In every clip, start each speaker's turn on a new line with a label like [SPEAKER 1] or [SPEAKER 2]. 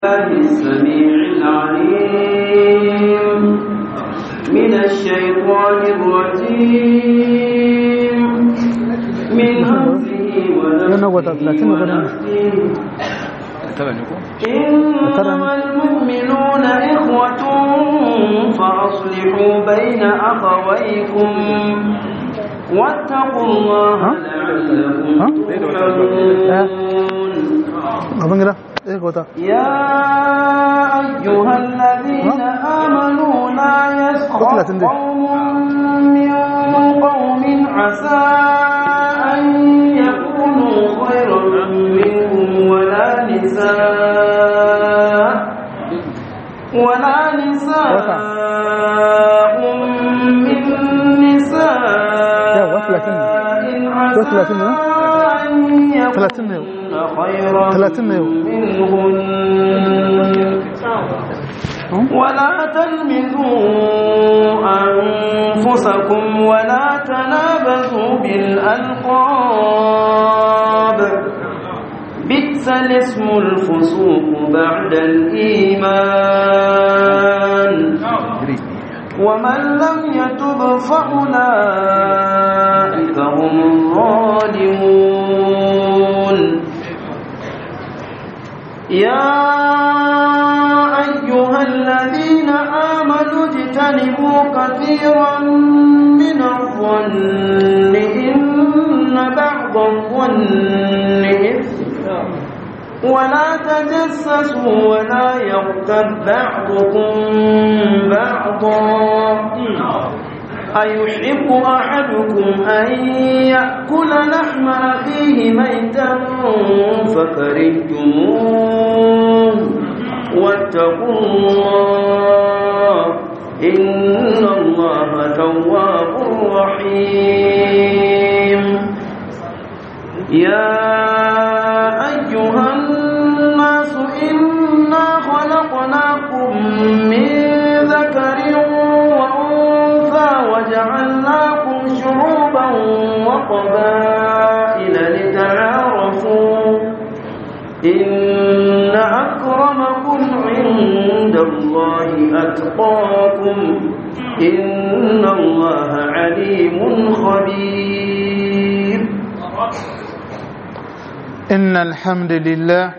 [SPEAKER 1] الله السميع العليم من الشيطان الرجيم من همزه ونفسه إنما المؤمنون إخوة فأصلحوا بين أخويكم واتقوا الله لعلكم ترحمون يا أيها الذين آمنوا لا يسخر قوم من قوم عسى أن يكونوا خيرا منهم ولا نساء ولا نساء من نساء عسى أن يكون خيرا منهن ولا تلمزوا أنفسكم ولا تنابزوا بالألقاب بئس الاسم الفسوق بعد الإيمان ومن لم يتب فأولئك هم الظالمون يا أيها الذين آمنوا اجتنبوا كثيرا من الظن إن بعض الظن إثم ولا تجسسوا ولا يغتب بعضكم بعضا أيحب أحدكم أن يأكل لحم أخيه ميتا فكرهتموه واتقوا الله إن الله تواب رحيم يا أيها الناس إنا خلقناكم من ذكر وجعلناكم شعوبا وقبائل لتعارفوا إن أكرمكم عند الله أتقاكم إن الله عليم خبير
[SPEAKER 2] إن الحمد لله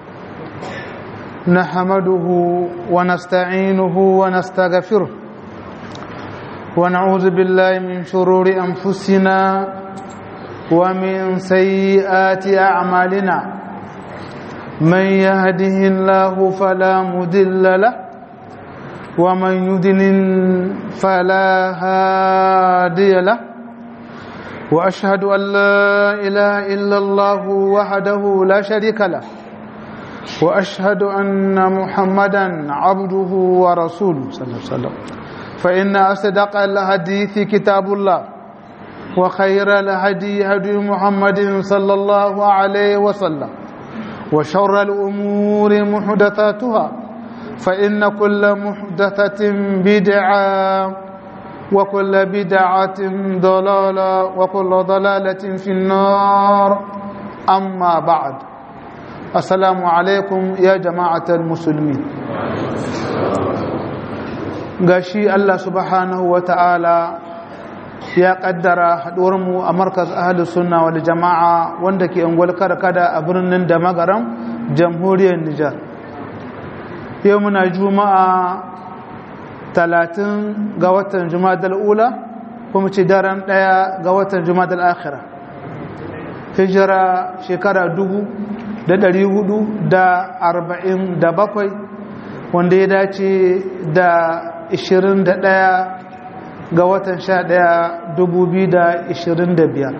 [SPEAKER 2] نحمده ونستعينه ونستغفره ونعوذ بالله من شرور أنفسنا ومن سيئات أعمالنا من يهده الله فلا مدل له ومن يدلل فلا هادي له وأشهد أن لا إله إلا الله وحده لا شريك له وأشهد أن محمدا عبده ورسوله صلى الله عليه وسلم فإن أصدق الحديث كتاب الله وخير الهدي هدي محمد صلى الله عليه وسلم وشر الأمور محدثاتها فإن كل محدثة بدعة وكل بدعة ضلالة وكل ضلالة في النار أما بعد السلام عليكم يا جماعة المسلمين gashi Allah subhanahu wa ta'ala ya kaddara mu a markaz ahalus sunna wal jama'a wanda ke ungwal kada a birnin da magaram jamhuriyar Nijar yau muna juma'a talatin ga watan jumadal ula kuma ce daren daya ga watan jumadal akhira hijira shekara dubu da dari hudu da arba'in da bakwai wanda ya dace da 21 ga watan 11 2025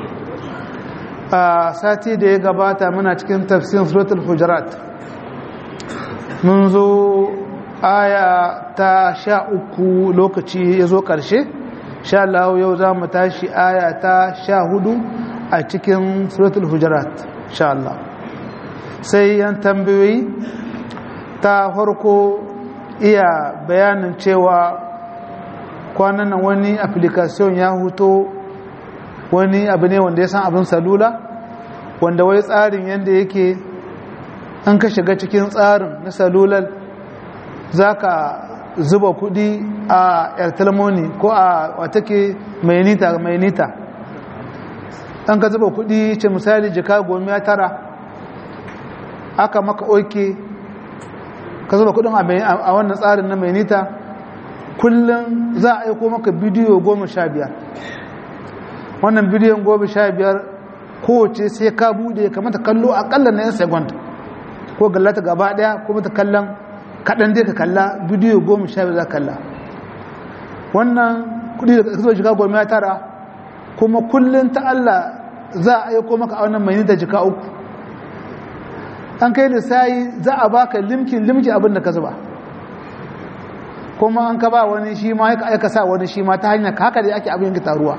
[SPEAKER 2] a sati da ya gabata muna cikin tafsirin suratul hujurat mun zo aya ta sha uku lokaci ya zo ƙarshe sha Allah yau za mu tashi aya ta sha hudu a cikin suratul hujurat sha Allah sai yan tambayoyi ta farko iya bayanin cewa kwanan nan wani application ya huto wani abu ne wanda ya san abin salula wanda wai tsarin yadda yake an ka shiga cikin tsarin na salulal za ka zuba kudi a airtelmoni ko a watake mai nita mai nita an ka zuba kudi ce misali jika goma ya tara aka maka oke ka zuba kudin a wannan tsarin na mai nita kullum za a aiko maka bidiyo goma sha biyar wannan bidiyon goma sha biyar kowace sai ka bude kamata kallo akalla na 'yan second ko gallata gaba daya ko mata kallon kaɗan dai ka kalla bidiyo goma sha biyar za kalla wannan kudi da ka zuba jika goma ya tara kuma kullum ta Allah za a aiko maka a wannan mai nita jika uku an kai lissayi za a baka limkin limki abin da ka zuba kuma an ka ba wani shi ma ya aika sa wani shi ma ta hanyar haka da ake abin taruwa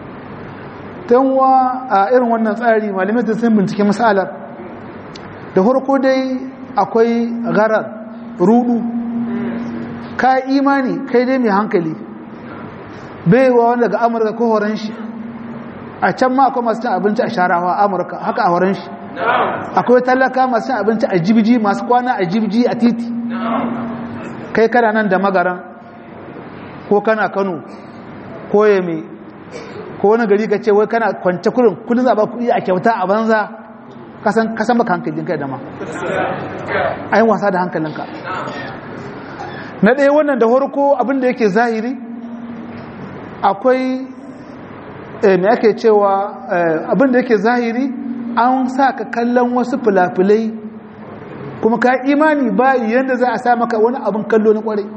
[SPEAKER 2] tanwa a irin wannan tsari malamai ta sun bincike matsalar da harko dai akwai garar rudu ka imani kai dai mai hankali baiwa wanda daga amurka ko horon shi a can ma akwai masu cin abinci a sharawa amurka haka a horon shi akwai talaka masu cin abinci a jibji masu kwana a jibji a titi kai kana nan da magaran ko kana kano ko yame ko wani gari ka ce wai kana kwance kurin kudin zaba kudi a kyauta a banza kasan kasan baka hankalin kai da ma ayin wasa da hankalinka na ɗaya wannan da harko abinda yake zahiri akwai me ake cewa abinda yake zahiri an sa ka kallon wasu filafilai kuma ka imani bayi yadda za a sa maka wani abin kallo na kwarai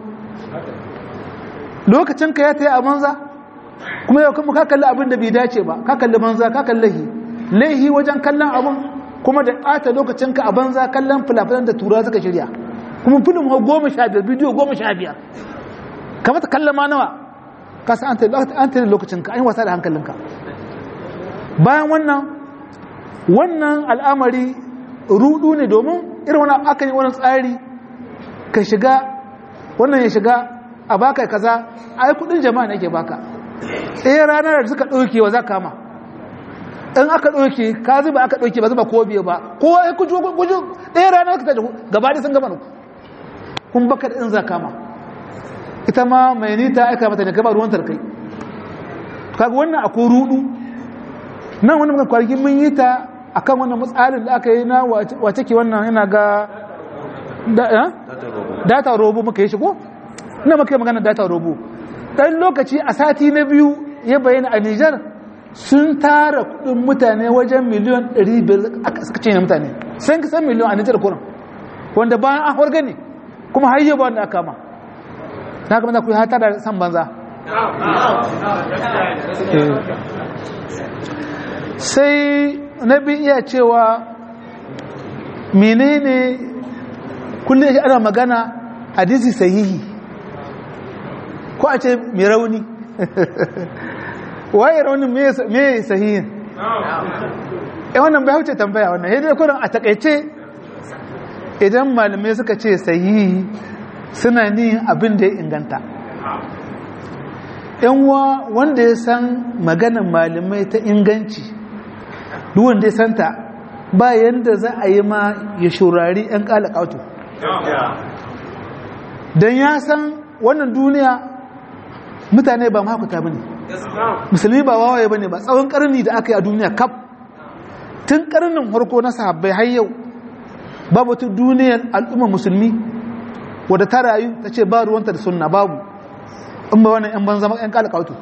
[SPEAKER 2] lokacin ka ya ta yi a banza kuma yau kuma ka kalli abin da bai dace ba ka kalli banza ka kalli lahi laihi wajen kallon abin kuma da ɓata lokacin ka a banza kallon filafilan da tura suka shirya kuma filin ho goma sha biyar bidiyo goma sha biyar kamata kallon ma nawa ka san an tare lokacin ka an yi wasa da hankalinka bayan wannan wannan al'amari rudu ne domin irin wani aka yi wani tsari ka shiga wannan ya shiga a baka kaza a yi kudin jama'a ne ke baka ɗaya ranar da suka ɗauke wa za kama in aka ɗauke ka zuba aka ɗauke ba zuba ko biyu ba ko ya kuju kuju ɗaya ranar ka taji gaba da sun gaba nuku kun baka da in za kama ita ma mai nita aika mata ne gaba ruwan tarkai kaga wannan akwai rudu nan wani muka kwarki mun yi ta akan wannan matsalin da aka yi na wace ke wannan yana ga data robo muka yi shigo ina muka yi magana data robo ɗan lokaci a sati na biyu ya bayyana a Nijar sun tara kudin mutane wajen miliyan 500 suka ce mutane sun kisan miliyan a Nijar kurin wanda bayan an horga ne kuma har yi ba wanda aka ma na kama za ku yi hata da san banza sai na bi iya cewa menene kullum yake ana magana hadisi sahihi ko a ce mai rauni waye raunin me sahihin eh wannan bai huce tambaya wannan yadda kurin a takaice idan malamai suka ce sahihi suna ni abin da ya inganta yanwa wanda ya san maganan malamai ta inganci duk wanda ya santa ba yanda za a yi ma ya shurari 'yan kalakautu don ya san wannan duniya mutane ba makuta ba ne musulmi ba wawaye ba ne ba tsawon karni da aka yi a duniya kaf tun karnin harko na sahabbai har yau babu ta duniyar al'ummar musulmi wadda ta rayu ta ce ba ruwanta da sunna babu in ba wannan 'yan banza 'yan kalakautu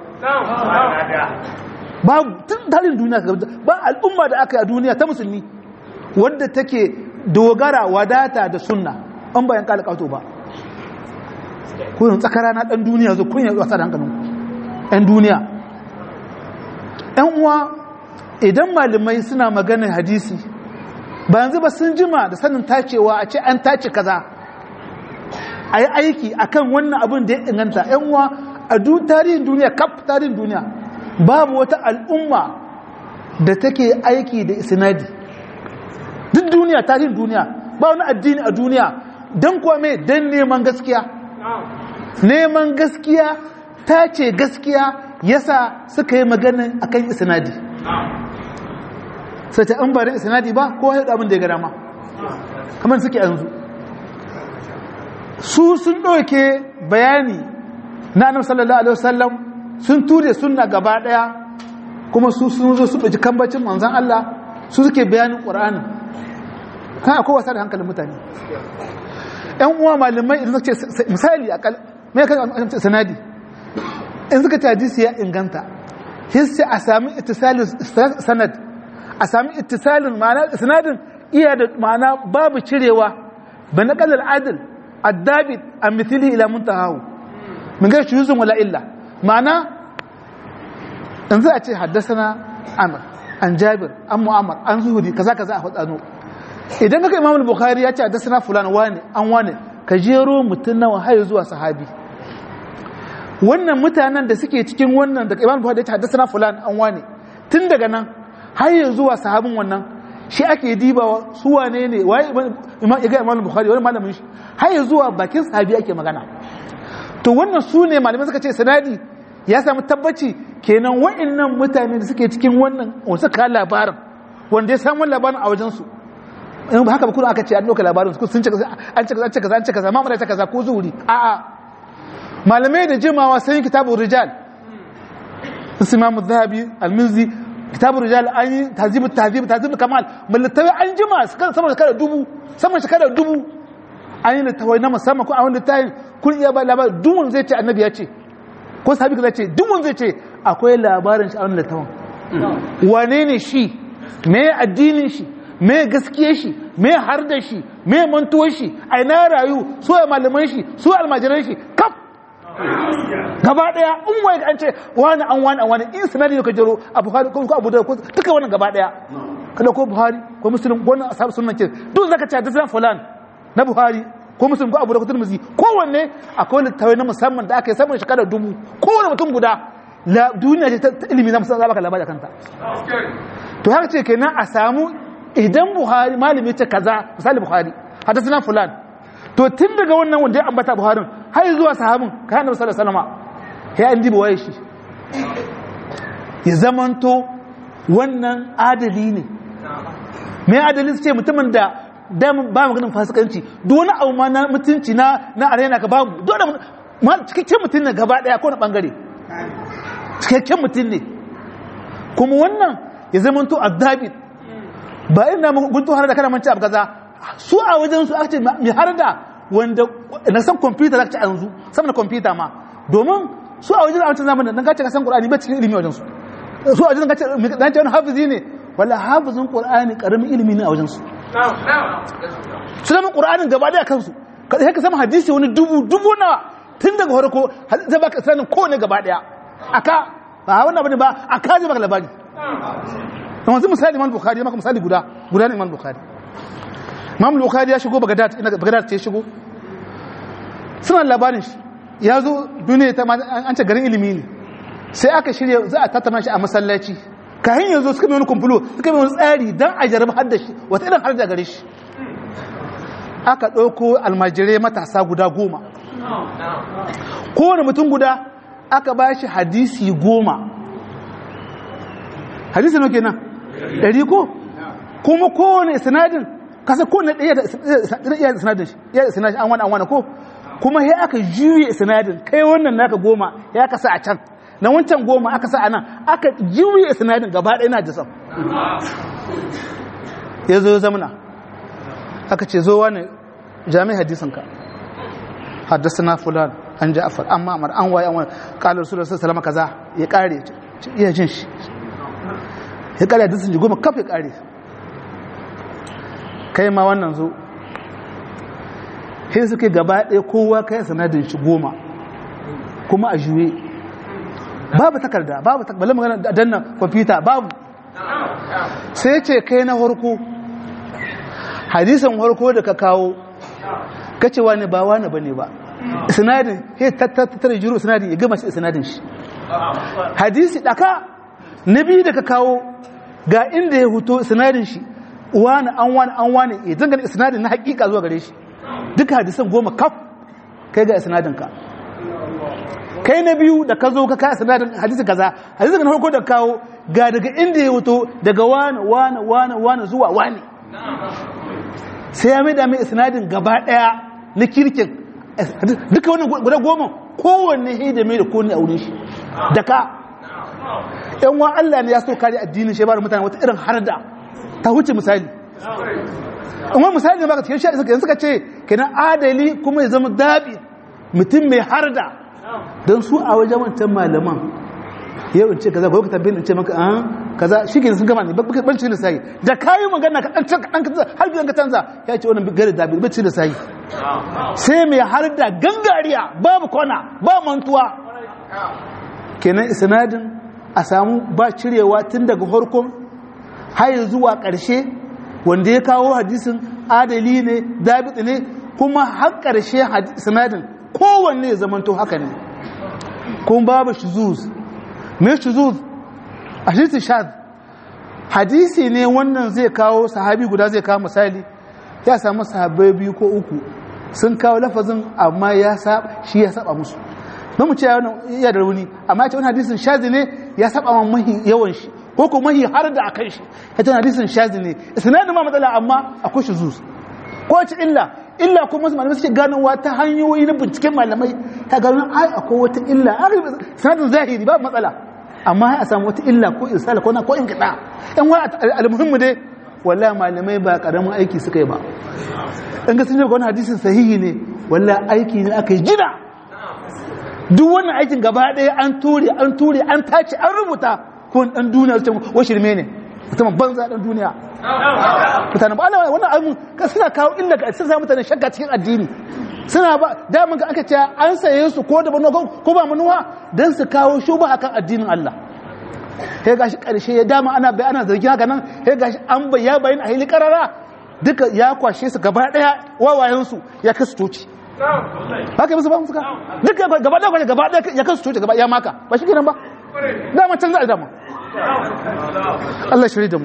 [SPEAKER 2] babu tun tarin duniya ba al'umma da aka yi a duniya ta musulmi wadda take dogara wadata da sunna an bayan kala kato ba kuyin tsakara na dan duniya zo kun yi wasa da hankalin yan duniya yan uwa idan malamai suna maganin hadisi ba yanzu ba sun jima da sanin tacewa a ce an tace kaza a yi aiki akan wannan abin da ya inganta yan uwa a tarihin duniya kaf tarihin duniya babu wata al'umma da take aiki da isnadi duk duniya tarihin duniya ba wani addini a duniya don kuwa mai don neman gaskiya neman gaskiya ta ce gaskiya yasa suka yi maganin akan isnadi sai ta an barin isnadi ba ko haɗu abin da ya gada ma kamar suke yanzu su sun ɗauke bayani na annabi sallallahu alaihi wasallam sun ture sunna gaba ɗaya kuma su sun zo su ɗauki kambacin manzan Allah su suke bayanin ƙur'anin kan akwai wasa da hankalin mutane ‘yan uwa malamai idan suka ce misali a kal mai kan sanadi in suka ce hadisi ya inganta hissi a sami ittisalin sanad a sami ittisalin ma'ana sanadin iya da ma'ana babu cirewa ba na kalar adil addabit a mithili ila muntahahu min gashi yuzun wala illa ma'ana in za a ce haddasa amir an jabir an mu'amar an zuhuri kaza kaza a faɗano idan kaka imam bukhari ya ce haddasa fulan wane an wane ka jero mutum nawa har zuwa sahabi wannan mutanen da suke cikin wannan da imam bukhari ya ce haddasa fulan an wane tun daga nan har zuwa sahabin wannan shi ake dibawa su wane ne waye imam ya imam bukhari wani malamin shi har zuwa bakin sahabi ake magana to wannan su ne malamai suka ce sanadi ya samu tabbaci kenan wa'annan mutane da suke cikin wannan wasu ka labarin wanda ya samu labarin a wajensu in ba haka ba kuma aka ce an ɗauka labarin su sun ce an ce an ce kaza an ce kaza mamara ta kaza ko zuhuri a'a malamai da jimawa sun yi kitabun rijal su imamu zahabi alminzi kitabun rijal an yi tazibu tazibu tazibu kamal mallatawi an jima sama da shekara dubu sama da shekara dubu an yi littawai na musamman ko a wani littafin kun iya ba labarin dumun zai ce annabi ya ce ko sahabi kaza ce dumun zai ce akwai labarin shi a wani littafin wane ne shi me addinin shi me gaskiye shi me har da shi me mantuwar shi a ina rayu su ya malaman shi su almajiran shi kaf gaba daya in wai an ce wani an wani an wani in sanadi ne ka jero a buhari ko abu da ko duka wannan gaba daya kada ko buhari ko muslim ko wannan ashabu sunnan ke duk zaka ce da fulan na buhari ko muslim ko abu da ko tirmidhi kowanne akwai littafai na musamman da aka yi saman shekara dubu kowane mutum guda duniya ce ta ilimi na musamman baka labari kanta to haka ce kenan a samu idan buhari malami ce kaza misali buhari hadasana fulan to tun daga wannan wanda ya ambata buharin har zuwa sahabin kayan da sallallahu alaihi wasallam ya an diba waye shi ya zamanto wannan adali ne me adali su ce mutumin da damun ba maganin fasikanci duk wani abu ma na mutunci na na arena ka babu dole ma cikakken mutum ne gaba daya ko na bangare cikakken mutum ne kuma wannan ya zamanto addabit ba ina gunto har da kana manci abu kaza su a wajen su aka ce mai har da wanda na san kwamfuta za ka ci a yanzu sama da kwamfuta ma domin su a wajen a wancan zamanin dan kace ka san qur'ani ba cikin ilimi wajen su su a wajen kace dan ce wani hafizi ne wala hafizin qur'ani karamin ilimi ne a wajen su su da qur'anin gaba da kansu kada sai ka sama hadisi wani dubu dubu nawa tun daga farko zai baka sanin ko ne gaba daya aka ba wannan bane ba aka zai baka labari don wanzu misali imam bukhari ya maka misali guda guda ne imam bukhari imam bukhari ya shigo bagdad ina bagdad ce shigo suna labarin shi ya zo duniya ta an ce garin ilimi ne sai aka shirya za a tattauna shi a masallaci kayan yanzu suka mai wani kumfulo suka mai wani tsari don a jarabi har da shi wata irin har da gare shi aka ɗauko almajirai matasa guda goma kowane mutum guda aka ba shi hadisi goma hadisi nau kenan ɗari ko kuma kowane sinadin kasa kowane ɗaya da iya sinadin shi iya da sinadin an wani an wani ko kuma ya aka juye sinadin kai wannan naka goma ya kasa a can na wancan goma aka sa a nan aka juye sinadin gaba ɗaya na jisan ya zo zamana aka ce zo wani jami'ai hadisinka haddasa na fulan an ja'afar an ma'amar an waye an wani kalar su da su salama kaza ya kare iya jin shi ya kare hadisin ji goma kaf ya kare kai ma wannan zo sai suke gaba ɗaya kowa kai sanadin shi goma kuma a juye babu takarda babu takarda magana da danna kwamfuta babu sai ce kai na harko hadisan harko da ka kawo kace wani ba wani bane ba sinadin sai tattara jiro sinadin ya gama shi sinadin shi hadisi daka nabi da ka kawo ga inda ya huto sinadin shi wani an wani an wani ya dangane sinadin na hakika zuwa gare shi duka hadisan goma kaf kai ga sinadin ka kai na biyu da ka zo ka kai sinadin hadisi kaza hadisi na farko da kawo ga daga inda ya huto daga wani wani wani wani zuwa wani sai ya mai da mai isnadin gaba daya na kirkin duka wannan guda goma kowanne he da mai da kowanne a wurin shi da ka yan wa Allah ne ya so kare addinin shi ba da mutane wata irin harda ta huce misali amma misali ne baka cikin shi suka suka ce kenan adali kuma ya zama dabi mutum mai harda don su a wajen wancan malaman yau in ce kaza ko ka tambayin in ce maka an kaza shi ke sun gama ne ban ci da sai da kayi magana ka dan dan kaza har gidan ka canza ya ce wannan gari da bai ci da sai sai mai harda gangariya babu kona ba mantuwa kenan isnadin a samu ba cirewa tun daga farkon har zuwa ƙarshe wanda ya kawo hadisin adali ne dabit ne kuma har ƙarshe sinadin kowanne ya zamanto haka ne kuma babu shuzuz mai shuzuz a shi shad hadisi ne wannan zai kawo sahabi guda zai kawo misali ya samu sahabai biyu ko uku sun kawo lafazin amma ya saba shi ya saba musu don mu ce ya da rauni amma ya ce wani hadisin shazi ne ya saba ma mahi yawan shi ko ko mahi har da akan shi ya ce hadisin shazi ne isnadin ma matsala amma akwai shi zus ko ci illa illa kuma wasu malamai suke ganowa ta hanyoyi na binciken malamai ta gano ai akwai wata illa sanadin zahiri ba matsala amma a samu wata illa ko irsala ko na ko inkida yan wa almuhimmu dai wallahi malamai ba karamin aiki suka yi ba in ga sun ga wani hadisin sahihi ne wallahi aiki ne aka yi jina duk wannan aikin gaba ɗaya an ture an ture an tace an rubuta ko dan duniya su ce wa shirme ne musamman banza dan duniya mutane ba Allah wannan abun ka suna kawo illa ga sai mutane shakka cikin addini suna ba daman ga aka ce an saye su ko da manuwa ko ba manuwa dan su kawo shuba akan addinin Allah sai gashi karshe ya dama ana bai ana zargi haka nan sai gashi an bai ya bayin a hili karara duka ya kwashe su gaba daya wawayen su ya kasu toci haka musu ba musu ka duka gaba daya kwashe gaba daya ya kasu toci gaba ya maka ba shi kenan ba dama can za a dama Allah shiri da mu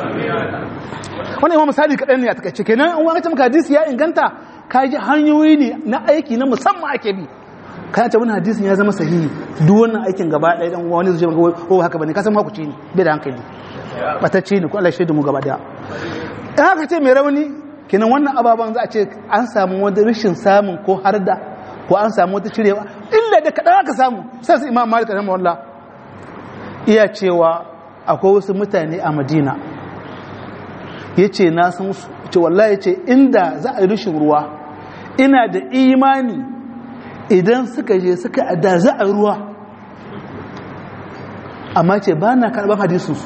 [SPEAKER 2] wani imam misali kaɗan ne a takaice kenan in wani maka hadisi ya inganta ka ji hanyoyi ne na aiki na musamman ake bi ka ce wani hadisin ya zama sahihi duk wannan aikin gaba ɗaya dan wani zai maka ko haka bane ka san makuci ne bai da hankali batacce ne ko Allah shiri da mu gaba daya in haka ce mai rauni kenan wannan ababen za a ce an samu wani rashin samun ko harda ko an samu wata cirewa illa da kaɗan aka samu sai su imam malik rahimahullah iya cewa akwai wasu mutane a madina ya ce na san su ce wallahi ya ce inda za a yi rushin ruwa ina da imani idan suka je suka da za a ruwa amma ce ba na karɓar hadisunsu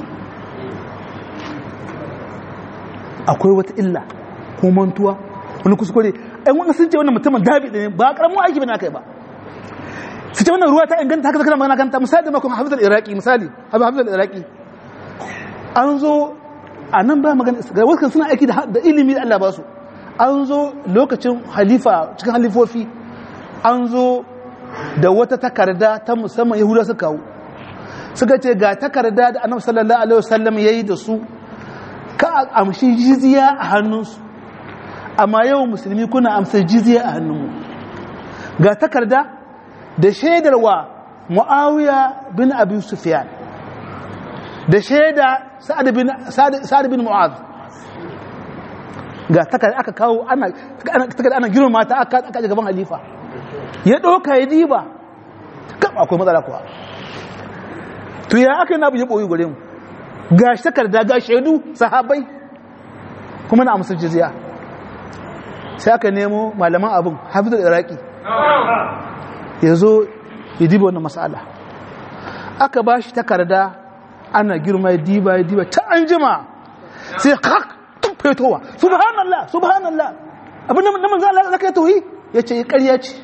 [SPEAKER 2] akwai wata illa ko mantuwa wani kuskure ɗan wani sun ce wannan mutumin dabi ne ba ƙaramin aiki bane aka yi ba su ce wannan ruwa ta inganta haka zakar magana kanta misali da makon hafizar iraki misali hafizar iraki an zo a nan ba magana ga wasu suna aiki da ilimi da Allah ba su an zo lokacin halifa cikin halifofi an zo da wata takarda ta musamman yahuda suka kawo suka ce ga takarda da annabi sallallahu alaihi wasallam yayi da su ka amshi jizya a hannunsu amma yau musulmi kuna amsar jizya a hannunmu ga takarda da shaidarwa mu'awiya bin abi sufyan da shaida sa'ad bin sa'ad bin mu'az ga takarda aka kawo ana takarda ana girma ta aka aka gaban halifa ya doka ya diba kam akwai matsala kuwa to ya aka na bu ya boyi gare mu ga takarda ga shaidu sahabbai kuma na amsar jizya sai aka nemo malaman abin hafizul iraki ya zo ya diba wannan mas'ala aka ba shi takarda ana girma ya diba ya diba ta an jima sai hak tun fetowa subhanallah subhanallah abin da na manzan Allah zaka yi tauhi ya ce ƙarya ce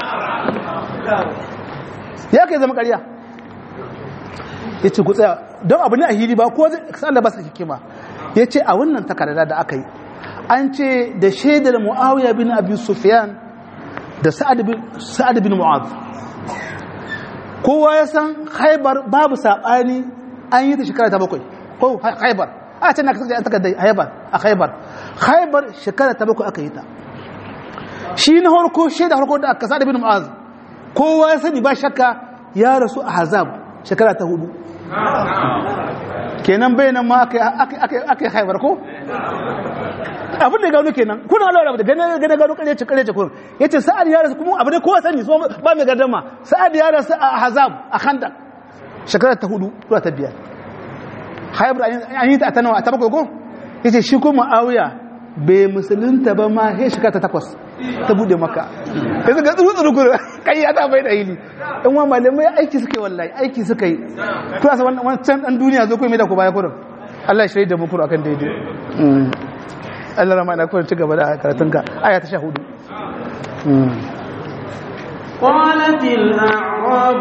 [SPEAKER 2] ya kai zama ƙarya ya ce ku tsaya don abu ne a hili ba ko zai Allah ba sa hikima ya ce a wannan takarda da aka yi an ce da shaidar muawiya bin abi sufyan da sa'ad bin mu'az kowa ya san haibar babu saɓani an yi ta shekara ta bakwai ko haibar a can na kasance an takardar haibar a haibar haibar shekara ta bakwai aka yi ta shi na harko shaida harko da aka sa'ad bin mu'az kowa ya sani ba shakka ya rasu a hazab shekara ta hudu kenan bayanan ma aka yi haibar ko abin da gano kenan kuna Allah da gane gane gano kare ce kare ce kun yace sa'ad ya rasu kuma abin da kowa sani so ba mai gardama sa'ad ya rasu a Ahzab a Khandaq shekara ta hudu zuwa ta biyar Haybar an yi ta ta nawa ta bakwai ko yace shi ko Muawiya bai musulunta ba ma he shekara ta takwas ta bude maka yanzu ga tsuru tsuru kuru kai ya ta bai da hili in wa malamai aiki suka yi wallahi aiki suka yi kuma sa wannan can dan duniya zo kai mai da ku baya kurin Allah ya shaida mu kuru akan daidai Allah rama na kurin ci gaba da karatun ka aya ta 14
[SPEAKER 1] قالت الأعراب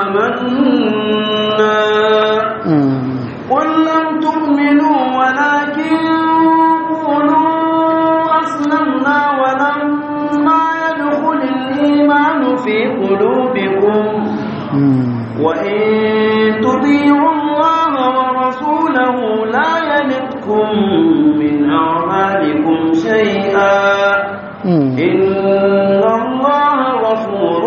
[SPEAKER 1] آمنا قل لم تؤمنوا ولكن قولوا أسلمنا ولما يدخل الإيمان في قلوبكم وإن تطيعوا الله ورسوله لا يلدكم من أعمالكم شيئا إن الله غفور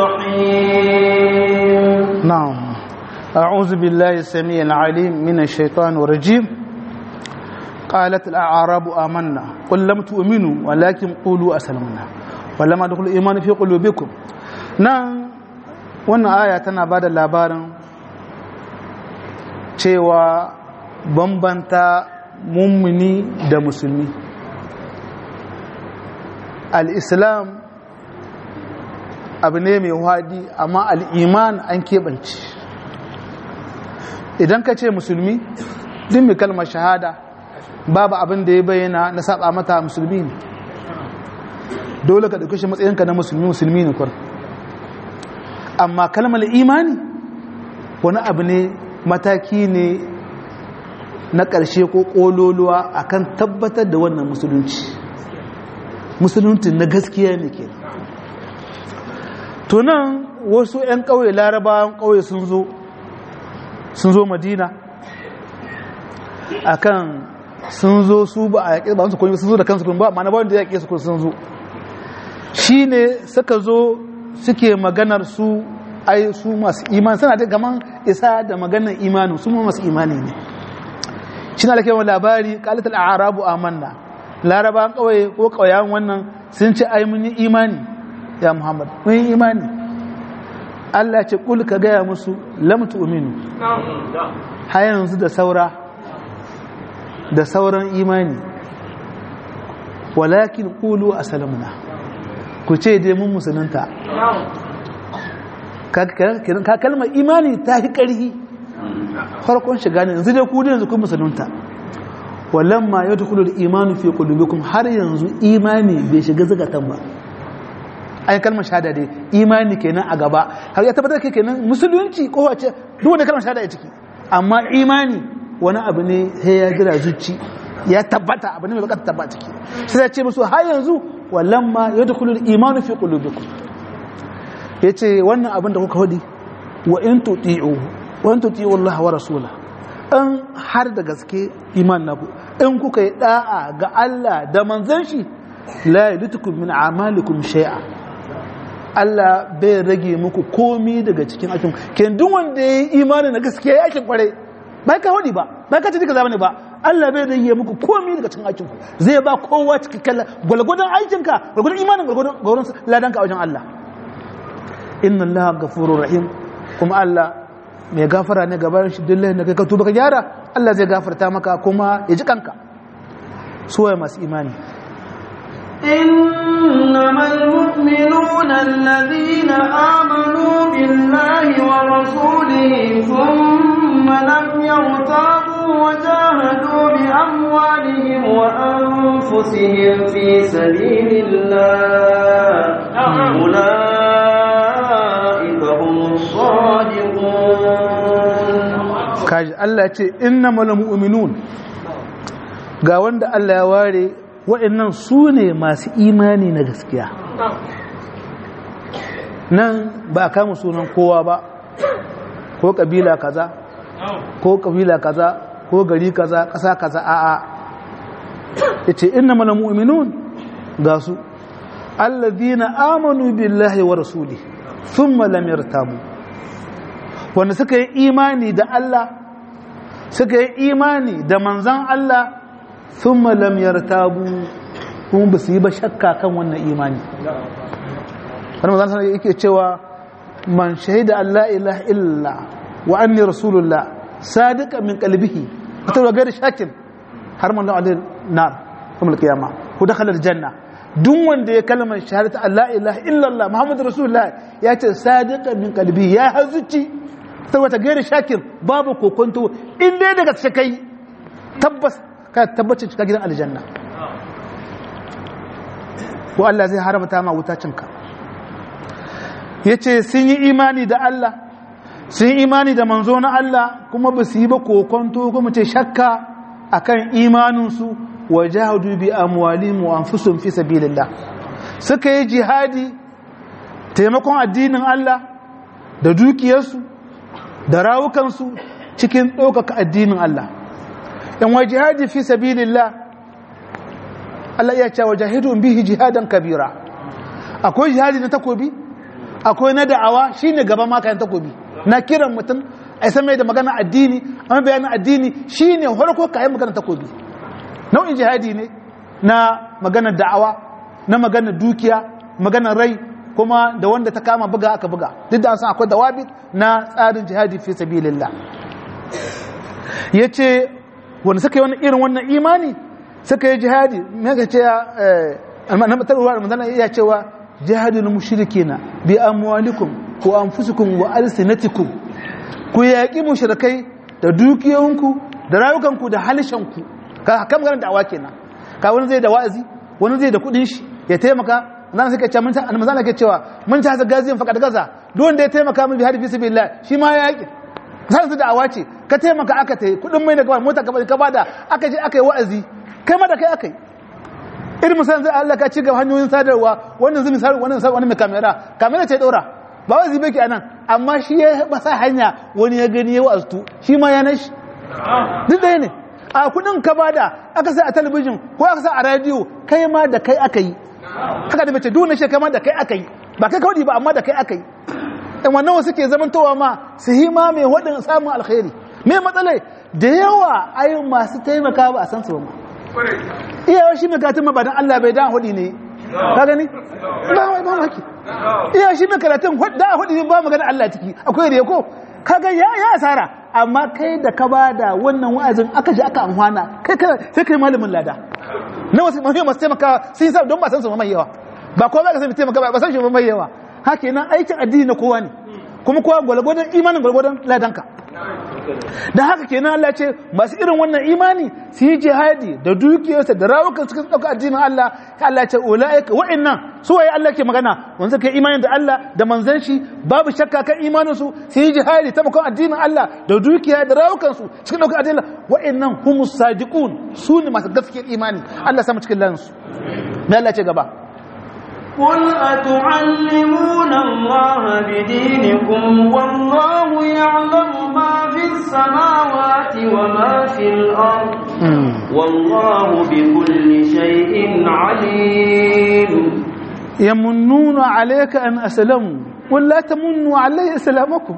[SPEAKER 1] رحيم
[SPEAKER 2] نعم أعوذ بالله السميع العليم من الشيطان الرجيم قالت الأعراب آمنا قل لم تؤمنوا ولكن قولوا أسلمنا ولما دخل الإيمان في قلوبكم نعم wannan aya tana ba da labarin cewa bambanta mummuni da musulmi al'islam abu ne mai wadi amma al'iman an keɓance idan ka ce musulmi din mai kalmar shahada babu abin da ya bayyana na saba mata musulmi ne dole ka ɗauki shi matsayinka na musulmi musulmi ne kwar amma kalmar imani wani abu ne mataki ne na ƙarshe ko ƙololuwa akan tabbatar da wannan musulunci musulunci na gaskiya ne ke tunan wasu 'yan ƙauye larabawan ƙauye sun zo sun zo madina akan sun zo su ba a yaƙi ba su koyi sun zo da kansu ba ma na ba wanda ya yaƙe su sun zo shi ne suka zo suke maganar su ai su masu imani suna da gaman isa da maganar imanin su masu imani ne shi na lakewa labari kalitar arabu amanna laraba kawai ko kawayan wannan sun ce ai mun yi imani ya muhammad mun yi imani Allah ce kul ka gaya musu lam tu'minu har yanzu da saura da sauran imani walakin qulu aslamna ku ce dai mun musulunta ka kalmar imani ta fi ƙarfi farkon shiga ne yanzu dai ku ne yanzu kun musulunta wallan ma yau tukulu da imanu fi kulubikum har yanzu imani bai shiga zagatan ba ai kalmar shahada dai imani kenan a gaba har ya tabbatar kenan musulunci ko wace duk wanda kalmar shahada ya ciki amma imani wani abu ne sai ya jira zuci ya tabbata abu ne mai bukatar tabbata ciki sai ya ce musu har yanzu wallan ma yau tukulu da imanu fi kulubikum ya ce wannan abin da kuka hudi wa in tuti'u wa in tuti'u Allah wa rasula in har da gaske iman naku in kuka yi da'a ga Allah da manzon shi la yalitukum min a'malikum shay'a Allah bai rage muku komi daga cikin aikin ken duk wanda yayi imani na gaskiya ya aikin kware bai ka hudi ba bai ka ci kaza bane ba Allah bai rage muku komi daga cikin aikin ku zai ba kowa cikakken gwalgwadon aikinka gwalgwadon imanin gwalgwadon ladanka a wajen Allah inna allaha ghafurur rahim kuma Allah mai gafara ne gaban shi dillahi da kai ka tuba ka gyara Allah zai gafarta maka kuma ya ji kanka suwaye masu imani
[SPEAKER 1] إنما المؤمنون الذين آمنوا بالله ورسوله ثم لم يرتابوا وجاهدوا بأموالهم وأنفسهم في سبيل الله أولئك هم الصادقون
[SPEAKER 2] kaji Allah ce innamal mu'minun ga wanda Allah ya ware waɗannan su ne masu imani na gaskiya nan ba a kama sunan kowa ba ko kabila kaza ko kabila kaza ko gari kaza ƙasa kaza a'a yace innamal mu'minun ga su alladhina amanu billahi wa rasuli thumma lam yartabu wanda suka yi imani da Allah suka yi imani da manzan Allah thumma lam yartabu kuma ba su yi ba shakka kan wannan imani wani mazan sanar yake cewa man shahida Allah ilaha illa wa anni rasulullah sadiqa min qalbihi wata wa gairi shakin har man da alil nar kuma kiyama ko dakhala aljanna duk wanda ya kalmar shahadatu Allah ilaha illa Allah muhammadu rasulullah ya ce sadiqa min qalbihi ya hazuci ta wata gairi shakin babu kokonto in dai daga kai tabbas ka tabbacin cika gidan aljanna ko Allah zai haramta ma wutacinka ya ce sun yi imani da Allah sun yi imani da manzo na Allah kuma ba su yi ba kokonto kuma ce shakka akan imaninsu wa jahadu bi amwalihim wa anfusihim fi sabilillah suka yi jihadi taimakon addinin Allah da dukiyarsu da rawukansu cikin ɗaukaka addinin Allah in wa jihadi fi sabilillah Allah ya ce wa jahidun bihi jihadan kabira akwai jihadi na takobi akwai na da'awa shine gaba ma kayan takobi na kiran mutum a san mai da magana addini amma bayanin addini shine farko kayan magana takobi nau'in jihadi ne na magana da'awa na magana dukiya magana rai kuma da wanda ta kama buga aka buga duk da an san akwai dawabi na tsarin jihadi fi sabilillah yace wanda suka yi wani irin wannan imani suka yi jihadi me ka ce na matarwa manzana iya cewa jihadul mushrikina bi amwalikum ko anfusikum wa alsinatikum ku yaki mushrikai da dukiyoyinku da rayukanku da halishanku ka kan magana da'awa kenan ka wani zai da wa'azi wani zai da kudin shi ya taimaka zan suka ce mun manzana ke cewa mun ta hasa gaziyan faqad gaza duk wanda ya taimaka min bi hadi fi sabilillah shi ma ya yaki sai su da'awa ce ka taimaka aka tayi kudin mai da gaba mota ka bada aka je aka yi wa'azi kai ma da kai aka yi irin musamman zai Allah ka ci gaba hanyoyin sadarwa wannan zai misali wannan misali wani mai kamera kamera ce daura ba wai zibe ki anan amma shi ya basa hanya wani ya gani ya wa'aztu shi ma ya nashi duk da ne a kudin ka bada aka sa a talabijin ko aka sa a radio kai ma da kai aka yi haka da mace duk shi kai ma da kai aka yi ba kai kawai ba amma da kai aka yi in wannan wasu ke zamantowa ma su hima mai waɗin samun alkhairi me matsalai da yawa ayin masu taimaka ba a san su ba iyawa shi mai karatun mabadan Allah bai dan hudi ne ka gani ba wai ba maki iyawa shi mai karatun da hudi ne ba magana Allah ciki akwai da ko ka ga ya ya asara amma kai da ka bada wannan wa'azin aka ji aka amfana kai sai kai malamin lada na wasu mahimman masu taimaka sun yi sa don ba san su mai yawa ba kowa ba ka san taimaka ba san shi mai yawa haka nan aikin addini na kowa ne kuma kowa gwalgwadon imanin gwalgwadon ladanka da haka kenan Allah ce masu irin wannan imani su yi jihadi da dukiyarsa da rawukan suka ɗauka addinin Allah Allah ce ula'ika wa'annan su waye Allah ke magana wanda suka yi imani da Allah da manzon shi babu shakka kan imanin su su yi jihadi ta makon addinin Allah da dukiya da rawukan su cikin ɗauka addinin Allah wa'annan humus sadiqun su ne masu gaskiyar imani Allah sama cikin lansu me Allah ce gaba
[SPEAKER 1] قل أتعلمون الله بدينكم والله يعلم ما في السماوات وما في الأرض والله بكل شيء عليم
[SPEAKER 2] يمنون عليك أن أسلموا ولا تمنوا علي إسلامكم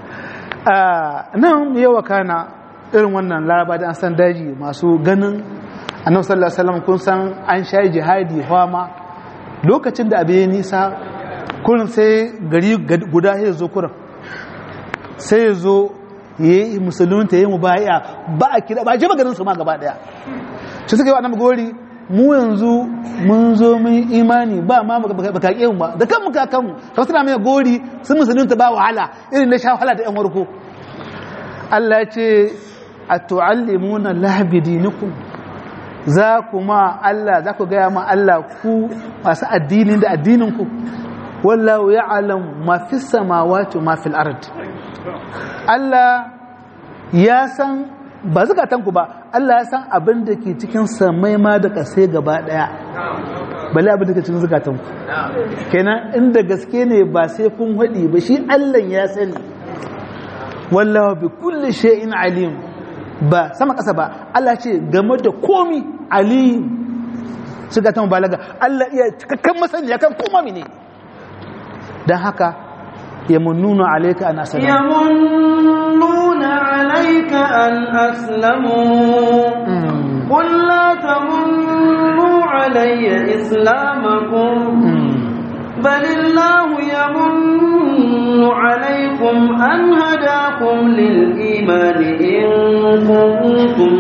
[SPEAKER 2] nan yawa kana irin wannan laraba da an san daji masu ganin annabi sallallahu alaihi wasallam kun san an sha jihadi fama lokacin da abu ya nisa kurin sai gari guda ya zo kurin sai ya zo ya yi musulunta ya yi mubaya ba a kira ba jama garin su ma gaba daya shi suka yi wa gori mu yanzu mun zo mun imani ba ma baka ƙi ba da kan muka kanmu kamar suna mai gori sun musulunta ba wahala irin na sha wahala da yan warko Allah ya ce a tu'allimuna lahbidinikum za ku ma Allah za ku gaya ma Allah ku masu addinin da addininku wallahu ya'lam ma fi samawati ma fil ard Allah ya san ba zukatan ku ba Allah ya san abin da ke cikin samai ma da kasai gaba daya bale abin da ke cikin zukatan ku kenan inda gaske ne ba sai kun hadi ba shi Allah ya sani wallahu bi kulli shay'in alim ba sama ƙasa ba Allah ce game da komi alim su ga ta mubalaga Allah iya cikakken masaniya kan koma mine don haka ya munnuna alaika an asalamu
[SPEAKER 1] ya munnuna alaika an aslamu قل لا تمنوا علي إسلامكم بل الله يمن عليكم أن هداكم للإيمان إن كنتم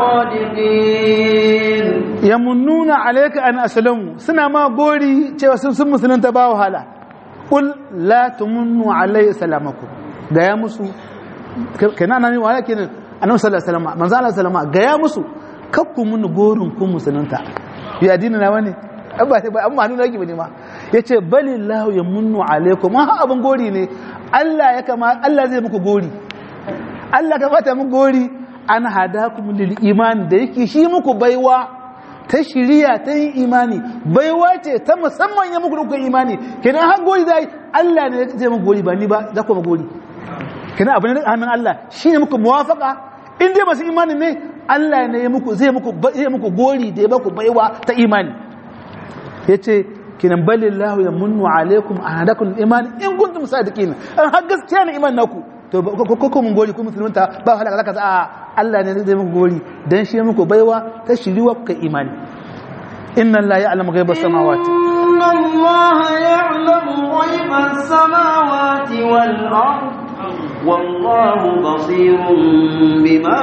[SPEAKER 1] صادقين
[SPEAKER 2] yamunnuna alayka an aslamu suna ma gori cewa sun sun musulunta ba wahala qul la tumunnu alayya salamakum gaya musu kenan nan wahala kenan annabi sallallahu alaihi wasallam manzo Allah sallama gaya musu kakku mun gorin kun musulunta bi addini na wani ba ba amma nuna yake bane ma yace balillahu yamunnu alaykum ha abun gori ne Allah ya kama Allah zai muku gori Allah ka bata muku gori an hadakum lil iman da yake shi muku baiwa ta shiriya ta yin imani baiwa ce ta musamman ya muku dukkan imani kenan har gori zai Allah ne zai muku gori ba ni ba za ku gori kenan abin da hannun Allah shine muku muwafaka in dai masu imani ne Allah ne ya muku zai muku zai muku gori da ya baku baiwa ta imani yace kinan balillahu yamunnu alaikum ahadakum iman in kuntum sadiqin an har gaskiya ne iman naku to ko ko mun gori ko musulunta ba halaka zaka a Allah ne zai muku gori dan shi muku baiwa ta shiriwa ka imani inna la ya'lamu ghaibas samawati
[SPEAKER 1] inna Allah ya'lamu ghaibas samawati wal ard wallahu basirun bima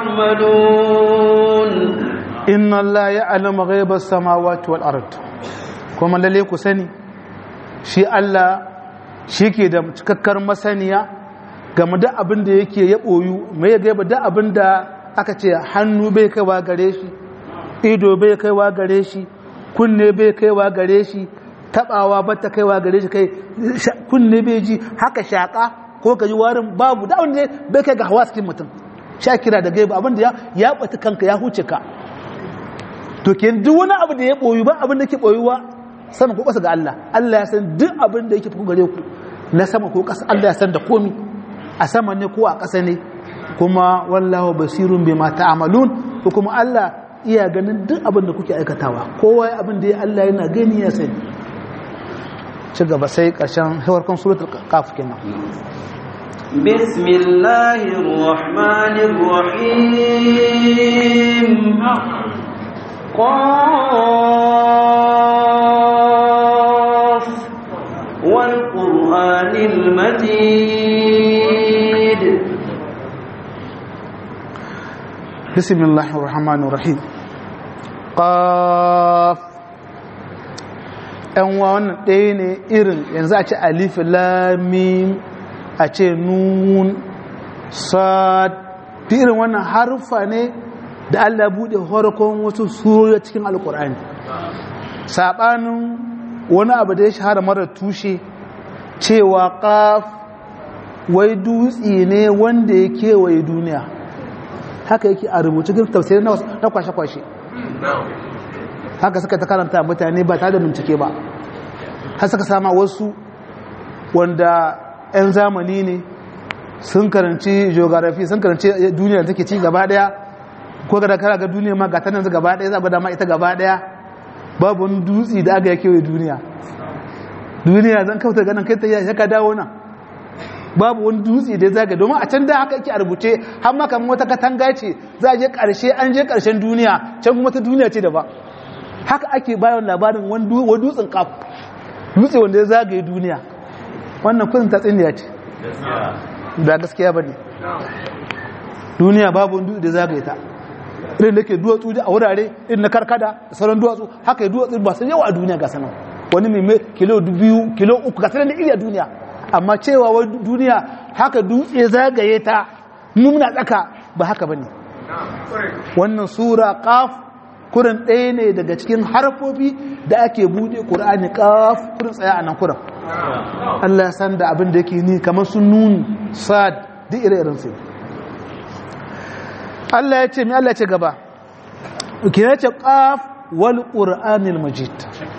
[SPEAKER 1] ta'malun
[SPEAKER 2] inna la ya'lamu ghaibas samawati wal ard kuma lalle ku sani shi Allah shi ke da cikakkar masaniya game da abin da yake ya ɓoyu mai ya gaba da abin da aka ce hannu bai kaiwa gare shi ido bai kaiwa gare shi kunne bai kaiwa gare shi tabawa ba ta kaiwa gare shi kai kunne bai ji haka shaka ko ka ji warin babu da wanda bai kai ga hawa cikin mutum sha kira da gaiba abin da ya bata kanka ya huce ka to ke duk wani abu da ya ɓoyu ba abin da ke ɓoyuwa sama ko ƙasa ga Allah Allah ya san duk abin da yake fi gare ku na sama ko ƙasa Allah ya san da komi a sama ne ko a ƙasa ne kuma wallahu basirun bima ta'malun ko kuma Allah iya ganin duk abin da kuke aikatawa kowa abin da ya Allah yana gani ya sani ci gaba sai ƙarshen hawarkan suratul qaf kenan
[SPEAKER 1] بسم الله الرحمن الرحيم قاف والقرآن المجيد
[SPEAKER 2] بسم الله الرحمن الرحيم قاف ‘yan wannan ɗaya ne irin yanzu a ce alif lamin a ce nun sad irin wannan harfa ne da Allah buɗe harkon wasu surori cikin alkur'ani saɓanin wani abu da ya shahara mara tushe cewa ƙaf wai dutse ne wanda ya kewaye duniya haka yake a rubuce cikin tafsirin na kwashe-kwashe haka suka ta karanta mutane ba tare da bincike ba har suka sama wasu wanda 'yan zamani ne sun karanci geography sun karanci duniya da take ci gaba daya ko ga kara ga duniya ma ga tanan gaba daya za ga dama ita gaba daya babu wani dutse da aka yake duniya duniya zan kauta ganin kai ta ya ka dawo nan babu wani dutse da zaga domin a can da haka yake a rubuce har ma kamar wata katanga ce za a je karshe an je karshen duniya can kuma ta duniya ce daban haka ake bayan labarin wani dutsen kaf dutse wanda ya zagaye duniya wannan kudin ta tsiniya ce da gaskiya ba ne duniya babu wani dutse da zagaye ta irin da ke duwatsu a wurare irin na karkada da sauran duwatsu haka yi duwatsu ba su yawa a duniya ga sanar wani mai kilo biyu kilo uku ga sanar da iri a duniya amma cewa wai duniya haka dutse zagaye ta mumna tsaka ba haka ba ne wannan sura kaf kurin ɗaya ne daga cikin harfofi da ake buɗe ƙur'ani kaf kurin tsaya a nan kurin Allah san da abin da yake ni kamar sun nuni sad duk ire-iren sai Allah ya ce mi Allah ya ce gaba kina ce kaf wal qur'anil majid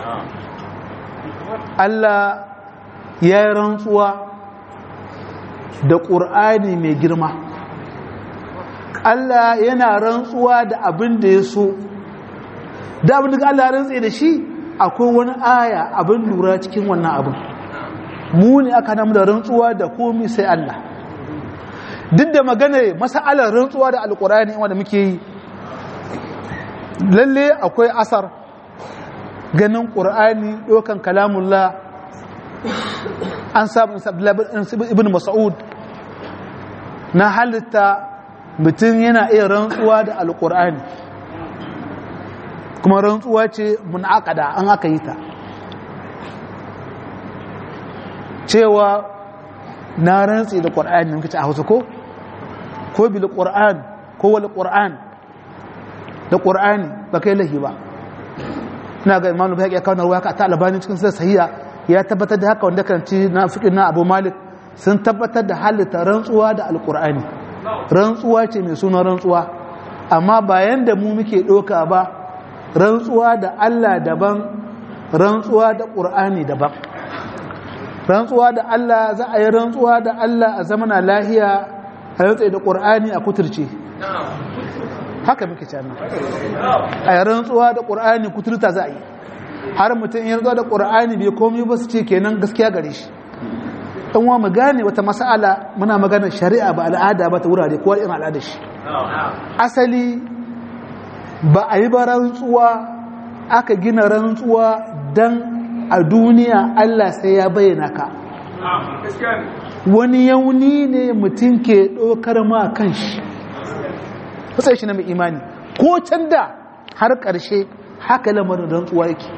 [SPEAKER 2] Allah ya yi rantsuwa da ƙur'ani mai girma Allah yana rantsuwa da abin da ya so da abin da Allah ya rantse da shi akwai wani aya abin lura cikin wannan abin mu ne aka namu da rantsuwa da komi sai Allah duk da magana masa'alar rantsuwa da alƙur'ani wanda muke yi lalle akwai asar ganin ƙur'ani ɗaukan kalamullah an samu ibn mas'ud na halitta mutum yana iya rantsuwa da alƙur'ani kuma rantsuwa ce munakada an aka yi ta cewa na rantsi da ƙur'ani yankin a hausa ko ko bil ƙur'an ko wal ƙur'an da ƙur'ani ba kai lahi ba ina ga imanu bai ya kawo ruwa ka ta albani cikin sai sahiya ya tabbatar da haka wanda kan ci na fiqh na Abu Malik sun tabbatar da halitta rantsuwa da alqur'ani rantsuwa ce mai suna rantsuwa amma bayan da mu muke doka ba rantsuwa da Allah daban rantsuwa da qur'ani daban rantsuwa da Allah za a yi rantsuwa da Allah a zamana lahiya a rantsa da qur'ani a kuturce haka muke cana a yi rantsuwa da ƙur'ani kuturta za a yi har mutum yin rantsuwa da ƙur'ani bai komi ba su ce kenan gaskiya gare shi ɗan wa mu gane wata mas'ala muna magana shari'a ba al'ada ba ta wurare kowa irin al'ada shi asali ba a yi ba rantsuwa aka gina rantsuwa don a duniya Allah sai ya bayyana ka wani yauni ne mutum ke ɗaukar ma kan shi kusa shi na mai imani ko can da har ƙarshe haka lamarin rantsuwa yake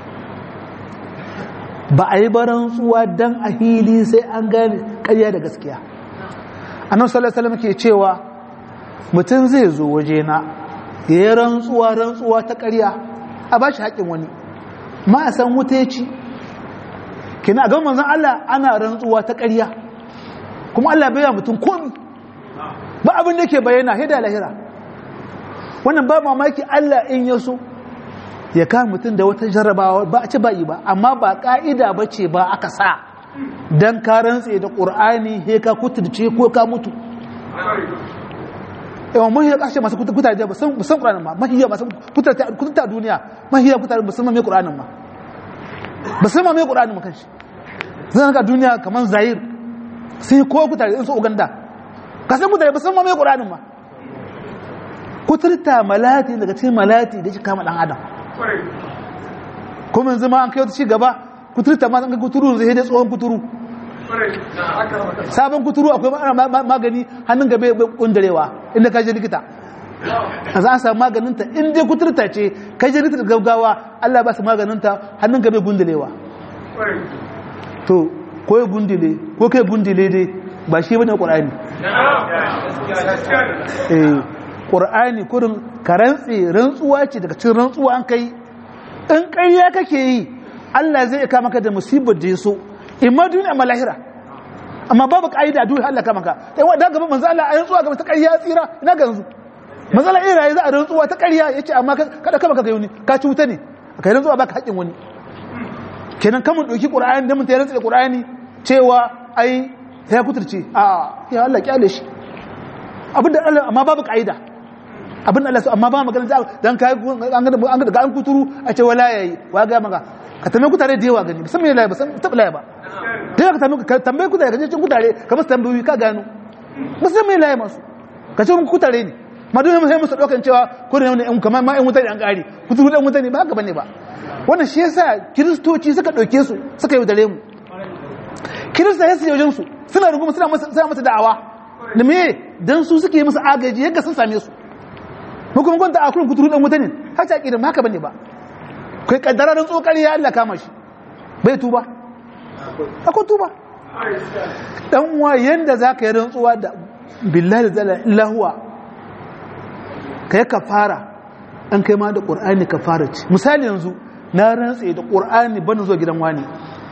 [SPEAKER 2] ba a yi ba rantsuwa don a hili sai an gane ƙarya da gaskiya annan salasalam ke cewa mutum zai zo wajena ya yi rantsuwa rantsuwa ta ƙarya a ba shi haƙin wani ma a san wuta ya ci kina ga manzan Allah ana rantsuwa ta ƙarya kuma Allah bai mutum komi ba abin da ke bayyana hida lahira wannan ba mamaki Allah in ya so ya kama mutum da wata jarrabawa ba a ci ba'i ba amma ba ka'ida ba ce ba aka sa don ka rantse da ƙur'ani he ka kuturce ko ka mutu yawan mahiyar ƙashe masu kutare ba san ƙur'anin ma mahiyar masu kuturta duniya mahiyar kutare ba san mai ƙur'anin ma ba san mai ƙur'anin ma kanshi zan ga duniya kamar zahir sai ko kutare in so uganda ka san kutare ba san mai ƙur'anin ma kuturta malati daga cikin malati da shi kama dan adam kuma yanzu ma an kai wata ci gaba kuturta ma zanga kuturu zai da tsohon kuturu sabon kuturu akwai magani hannun gabe bai kundarewa inda ka je likita a za a samu maganinta in dai kuturta ce ka je likita gaggawa Allah ba su maganinta hannun gabe gundulewa to ko ya gundule ko kai gundule dai ba shi bane qur'ani eh ƙur'ani kurin ka rantse rantsuwa ce daga cikin rantsuwa an kai in ƙarya kake yi Allah zai kama maka da musibar da ya so in ma duniya ma lahira amma babu ƙa'ida duniya Allah kama ka sai wa daga manzo Allah a rantsuwa ga ta ƙarya tsira ina ga yanzu manzo Allah ira za a rantsuwa ta ƙarya yace amma kada kama ka ga wani ka ci wuta ne kai rantsuwa baka haƙin wani kenan kamun doki ƙur'ani da mun ta rantsa da ƙur'ani cewa ai ya kuturce a ya Allah kyale shi abinda Allah amma babu ƙa'ida abin Allah amma ba magana dan kai an ga an ga an kuturu a ce wala yayi wa ga maka ka tambaye ku tare da yawa gani musamman yayi ba san tab laye ba dai ka tambaye ka tambaye ku tare ka je cin ku tare ka musu tambayoyi ka gano musamman yayi masu ka ce ku tare ne ma dole mu sai musu dokan cewa ku ne in kamar ma in mutane an kare kuturu dan mutane ba haka bane ba wannan shi yasa kiristoci suka dauke su suka yi dare mu kirista ya su wajen su suna runguma suna masa suna masa da'awa da me dan su suke musu agaji yadda sun same su hukum gwanta a kurin kuturu dan mutane har ta kirin haka bane ba kai kaddararin tsokari ya Allah kama shi bai tuba akwai tuba dan uwa yanda zaka yi rantsuwa da billahi da illa huwa kai kafara an kai ma da qur'ani kafara ce misali yanzu na rantse da qur'ani bana zuwa gidan wani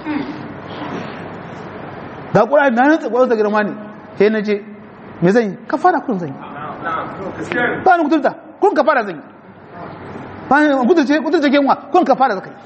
[SPEAKER 2] ga qur'ani na rantse zuwa gidan wani sai na je me zan yi kafara kun zan yi ba ni kuturta kun ka fara zai bayan kuturce kuturce kenwa kun ka fara zakai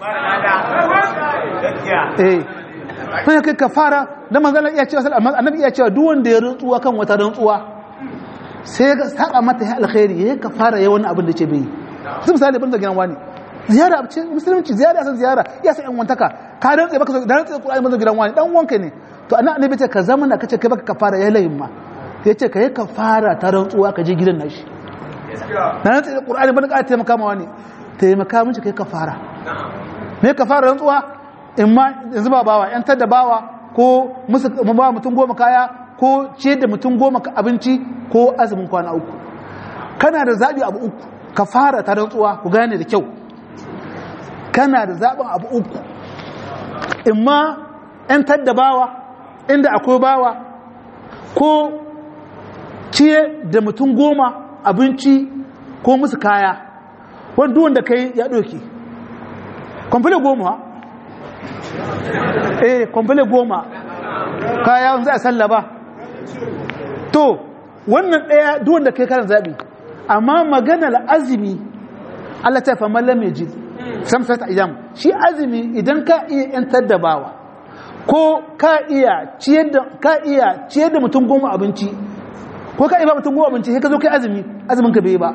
[SPEAKER 2] eh bayan kai ka fara da manzala iya cewa annabi iya cewa duk wanda ya rantsuwa kan wata rantsuwa sai ya saka mata ya alkhairi ya ka fara ya wani abin da ce bai su misali ban da gidan wani ziyara a cikin musulunci ziyara san ziyara ya san yan wantaka ka rantsa baka da rantsa Qur'ani ban da gidan wani dan wanka ne to annabi ce ka zama na kace kai baka kafara ya layin ma yace ka yi kafara ta rantsuwa ka je gidan nashi na rantsi da qur'ani ban ka taimaka ma wani taimaka miji kai kafara me kafara rantsuwa in ma yanzu ba bawa yan da bawa ko musu ba mutum goma kaya ko ce da mutum goma abinci ko azumin kwana uku kana da zabi abu uku kafara ta rantsuwa ku gane da kyau kana da zaɓin abu uku in ma ‘yan tadda bawa inda akwai bawa ko ciye da mutum goma abinci ko musu kaya wanda wanda kai ya ɗauki kwamfile goma eh kwamfile goma kaya za a sallaba to wannan ɗaya duwanda kai karan zaɓi amma maganar azumi Allah ta fa mallam mai ji samsat ayyam shi azumi idan ka iya yantar da bawa ko ka iya ciyar da ka iya ciyar da mutum goma abinci ko ka iya ba mutum goma abinci sai ka zo kai azumi azumin ka bai ba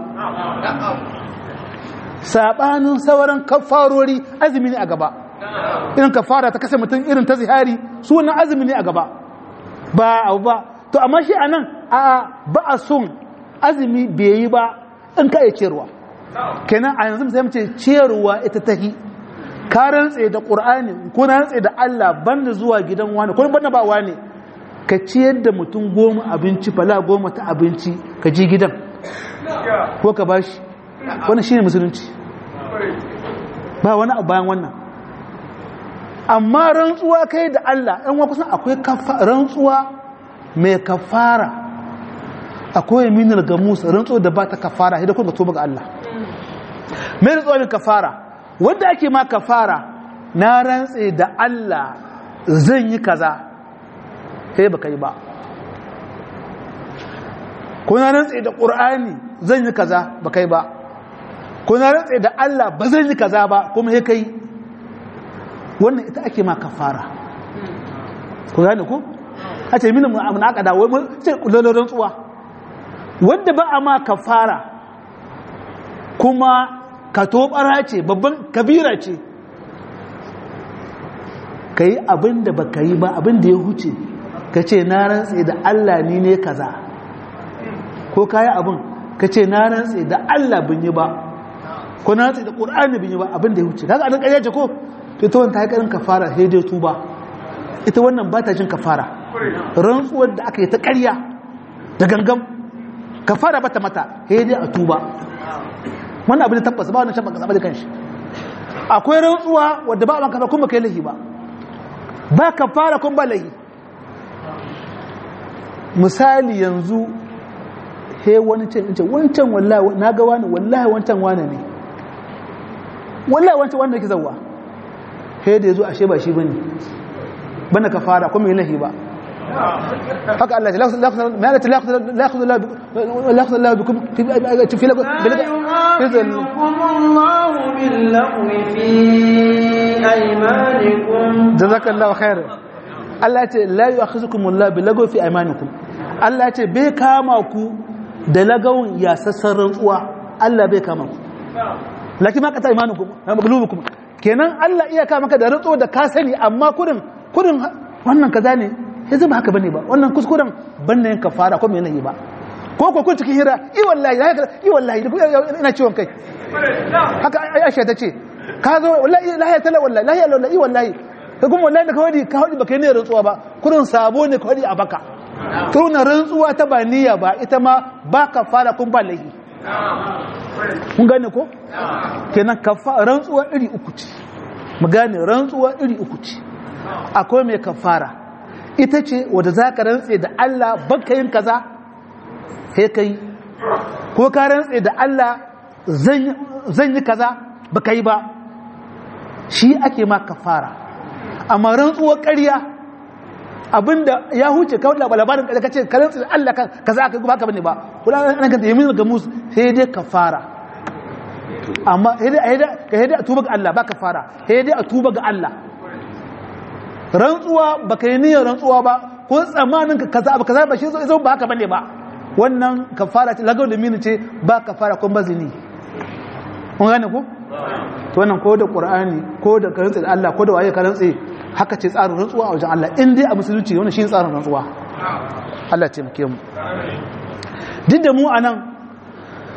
[SPEAKER 2] sabanin sauran kafarori azumi ne a gaba irin kafara ta kasa mutum irin ta zihari su wannan azumi ne a gaba ba abu ba to amma shi anan a ba a son azumi bai yi ba in ka iya ciyarwa kenan a yanzu sai mace ciyarwa ita tahi ka rantse da qur'ani ko na rantse da Allah banda zuwa gidan wani ko banda ba wani ka ciyar da mutum goma abinci fala goma ta abinci ka ji gidan ko ka bashi wannan shine musulunci ba wani abu bayan wannan amma rantsuwa kai da Allah ɗan wa kusan akwai rantsuwa mai kafara akwai yaminar gamus rantsuwa da ba ta kafara sai da kuma tuba ga Allah mai rantsuwa mai kafara wanda ake ma kafara na rantse da Allah zan yi kaza sai baka yi ba ko na rantse da Qur'ani zan yi kaza baka yi ba ko na rantse da Allah ba zan yi kaza ba kuma sai kai wannan ita ake ma kafara ku gane ko a ce mini mun aka da wai mun ce kullun rantsuwa wanda ba a ma kafara kuma ka tobara ce babban kabira ce ka yi abin da ba ka yi ba abin da ya huce ka ce na rantse da Allah ni ne kaza ko ka yi abin ka ce na rantse da Allah bin yi ba ko na rantse da ƙur'ani bin yi ba abin da ya huce kaga anan ƙarya ce ko to ta wanta haƙarin kafara sai dai tuba ita wannan ba ta jin kafara rantsuwar da aka yi ta ƙarya da gangan kafara bata mata sai dai a tuba wannan abin da tabbas ba wannan shabba kasaba da kanshi akwai rantsuwa wadda ba man kafa kuma kai lahi ba ba kafara kun ba lahi misali yanzu he wani ce in ce wancan wallahi na ga wani wallahi wancan wani ne wallahi wancan wanda yake zawwa he da yazo ashe ba shi bane bana kafara kuma lahi ba haka Allah ya la yakhudhu la yakhudhu la yakhudhu Allah bikum fi fi
[SPEAKER 1] الله باللغو في أيمانكم
[SPEAKER 2] jazakallahu khair Allah ya ce la yu'akhizukum Allah bi lagaw fi aymanikum Allah ya ce bai kama ku da lagawun ya sassan rantsuwa Allah bai kama ku lakin ma kata imanukum maglubukum kenan Allah iya kama maka da rantsuwa da ka sani amma kudin kudin wannan kaza ne yanzu ba haka bane ba wannan kuskuren banne yin kafara ko me yi ba ko ko kun cikin hira i wallahi i wallahi ina ciwon kai haka Aisha ta ce ka zo wallahi lahiya tala wallahi lahiya wallahi wallahi ka kuma wallahi da ka wadi ka wadi baka ne rantsuwa ba kurin sabo ne ka wadi a baka tuna rantsuwa ta ba niyya ba ita ma ba ka fara kun ba lahi kun gane ko kenan kafa rantsuwa iri uku ce mu gane rantsuwa iri uku ce akwai mai kafara ita ce wadda za ka rantse da Allah baka yin kaza sai ka yi ko ka rantse da Allah zan yi kaza baka yi ba shi ake ma kafara amma rantsuwar ƙarya abinda ya huce kawai labarin da ka ce ka rantse da Allah kaza aka ba ka bane ba kula an kan yamin ga musu sai dai kafara amma ka hede a tuba ga Allah ba kafara hede a tuba ga Allah rantsuwa baka yi niyyar rantsuwa ba ko tsammanin ka kaza ba kaza ba shi zo ba haka bane ba wannan kafara ce lagau da mini ce ba kafara kun bazini kun gane ku to wannan ko da qur'ani ko da karantsi da Allah ko da waye karantsi haka ce tsarin rantsuwa a wajen Allah in dai a musulunci wannan shi tsarin rantsuwa Allah ce muke mu duk da mu anan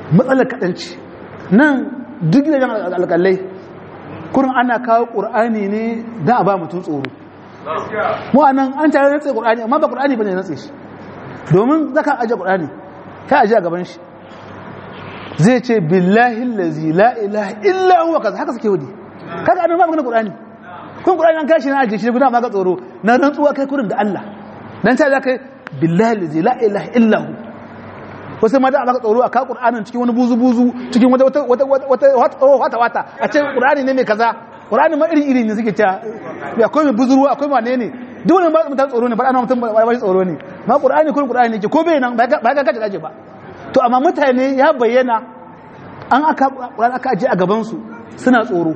[SPEAKER 2] matsalar kaɗanci nan duk gidajen alƙalai kurin ana kawo ƙur'ani ne don a ba mutum tsoro mu a nan an tare natsa ƙur'ani amma ba ƙur'ani ba ne natsa shi domin zaka aje ƙur'ani ka aje a gaban shi zai ce billahi lazi la ilaha illa huwa kaza haka suke wudi kaga annabi ba magana qur'ani kun qur'ani an kashi na aje shi guda ma ga tsoro na rantsuwa kai kurin da Allah dan ta zaka billahi lazi la ilaha illa hu wasu ma da maka tsoro a ka qur'anin cikin wani buzu buzu cikin wata wata wata wata wata a ce qur'ani ne mai kaza qur'ani ma iri iri ne suke ta akwai mai buzuru akwai wane ne duk wani ba mutum tsoro ne ba ana mutum ba shi tsoro ne ma qur'ani kurin qur'ani ne ko bai nan ba ga kace kace ba to amma mutane ya bayyana an aka ƙuran aka ajiye a gabansu suna tsoro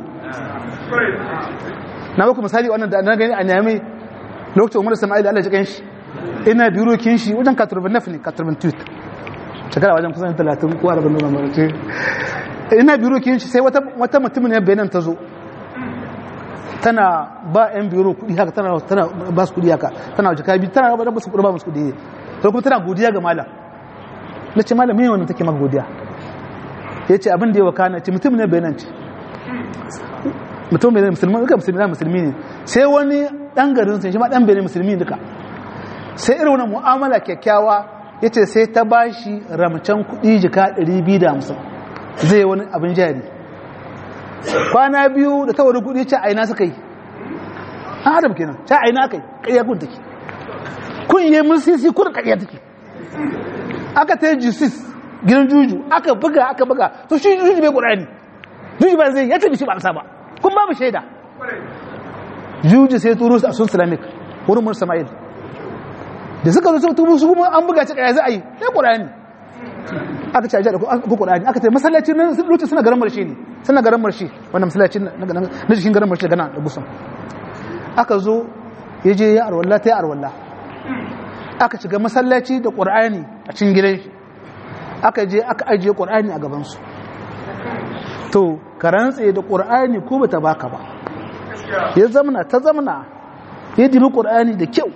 [SPEAKER 2] na baku misali wannan da na gani a nyame lokacin umar sama'il Allah ya jikan shi ina biro kin shi wajen katurban naf ne katurban tweet shekara wajen kusan 30 ko 40 nuna marace ina biro kin shi sai wata wata mutumin ne bayanan ta zo tana ba yan biro kudi haka tana tana ba su kudi haka tana wajen kabi tana ba su kudi ba musu kudi to kuma tana godiya ga malam na ce malam me wannan take maka godiya ya ce abin da ya wakana ce mutum ne bayanan ce mutum ne musulmi duka musulmi na musulmi ne sai wani dan garin sun shi ma dan benin musulmi duka sai irin wani mu'amala kyakkyawa ya ce sai ta ba shi ramcen kuɗi jika 250 zai wani abin jari kwana biyu da ta wani kuɗi ce aina suka yi an adam kenan ta aina kai ƙarya kun take kun yi mun sisi kun ƙarya take aka ta yi jisis gidan juju aka buga aka buga to shi juju bai ƙurani juju ba zai ya tabi shi ba amsa ba kun ba mu shaida juju sai turo su a sun islamic wurin mun sama'il da suka zo suka tubu su kuma an buga ci kaya za a yi sai ƙurani aka ci ajiyar ko ƙurani aka ce masallacin nan lokacin suna garin marshe ne suna garin marshe wannan masallacin na jikin garin marshe gana da gusan aka zo ya je ya arwalla ta yi arwalla aka shiga masallaci da ƙur'ani a cikin gidan shi aka je aka ajiye ƙur'ani a gabansu to ka rantse da ƙur'ani ko bata baka ba ya zamana ta zamana ya dibi ƙur'ani da kyau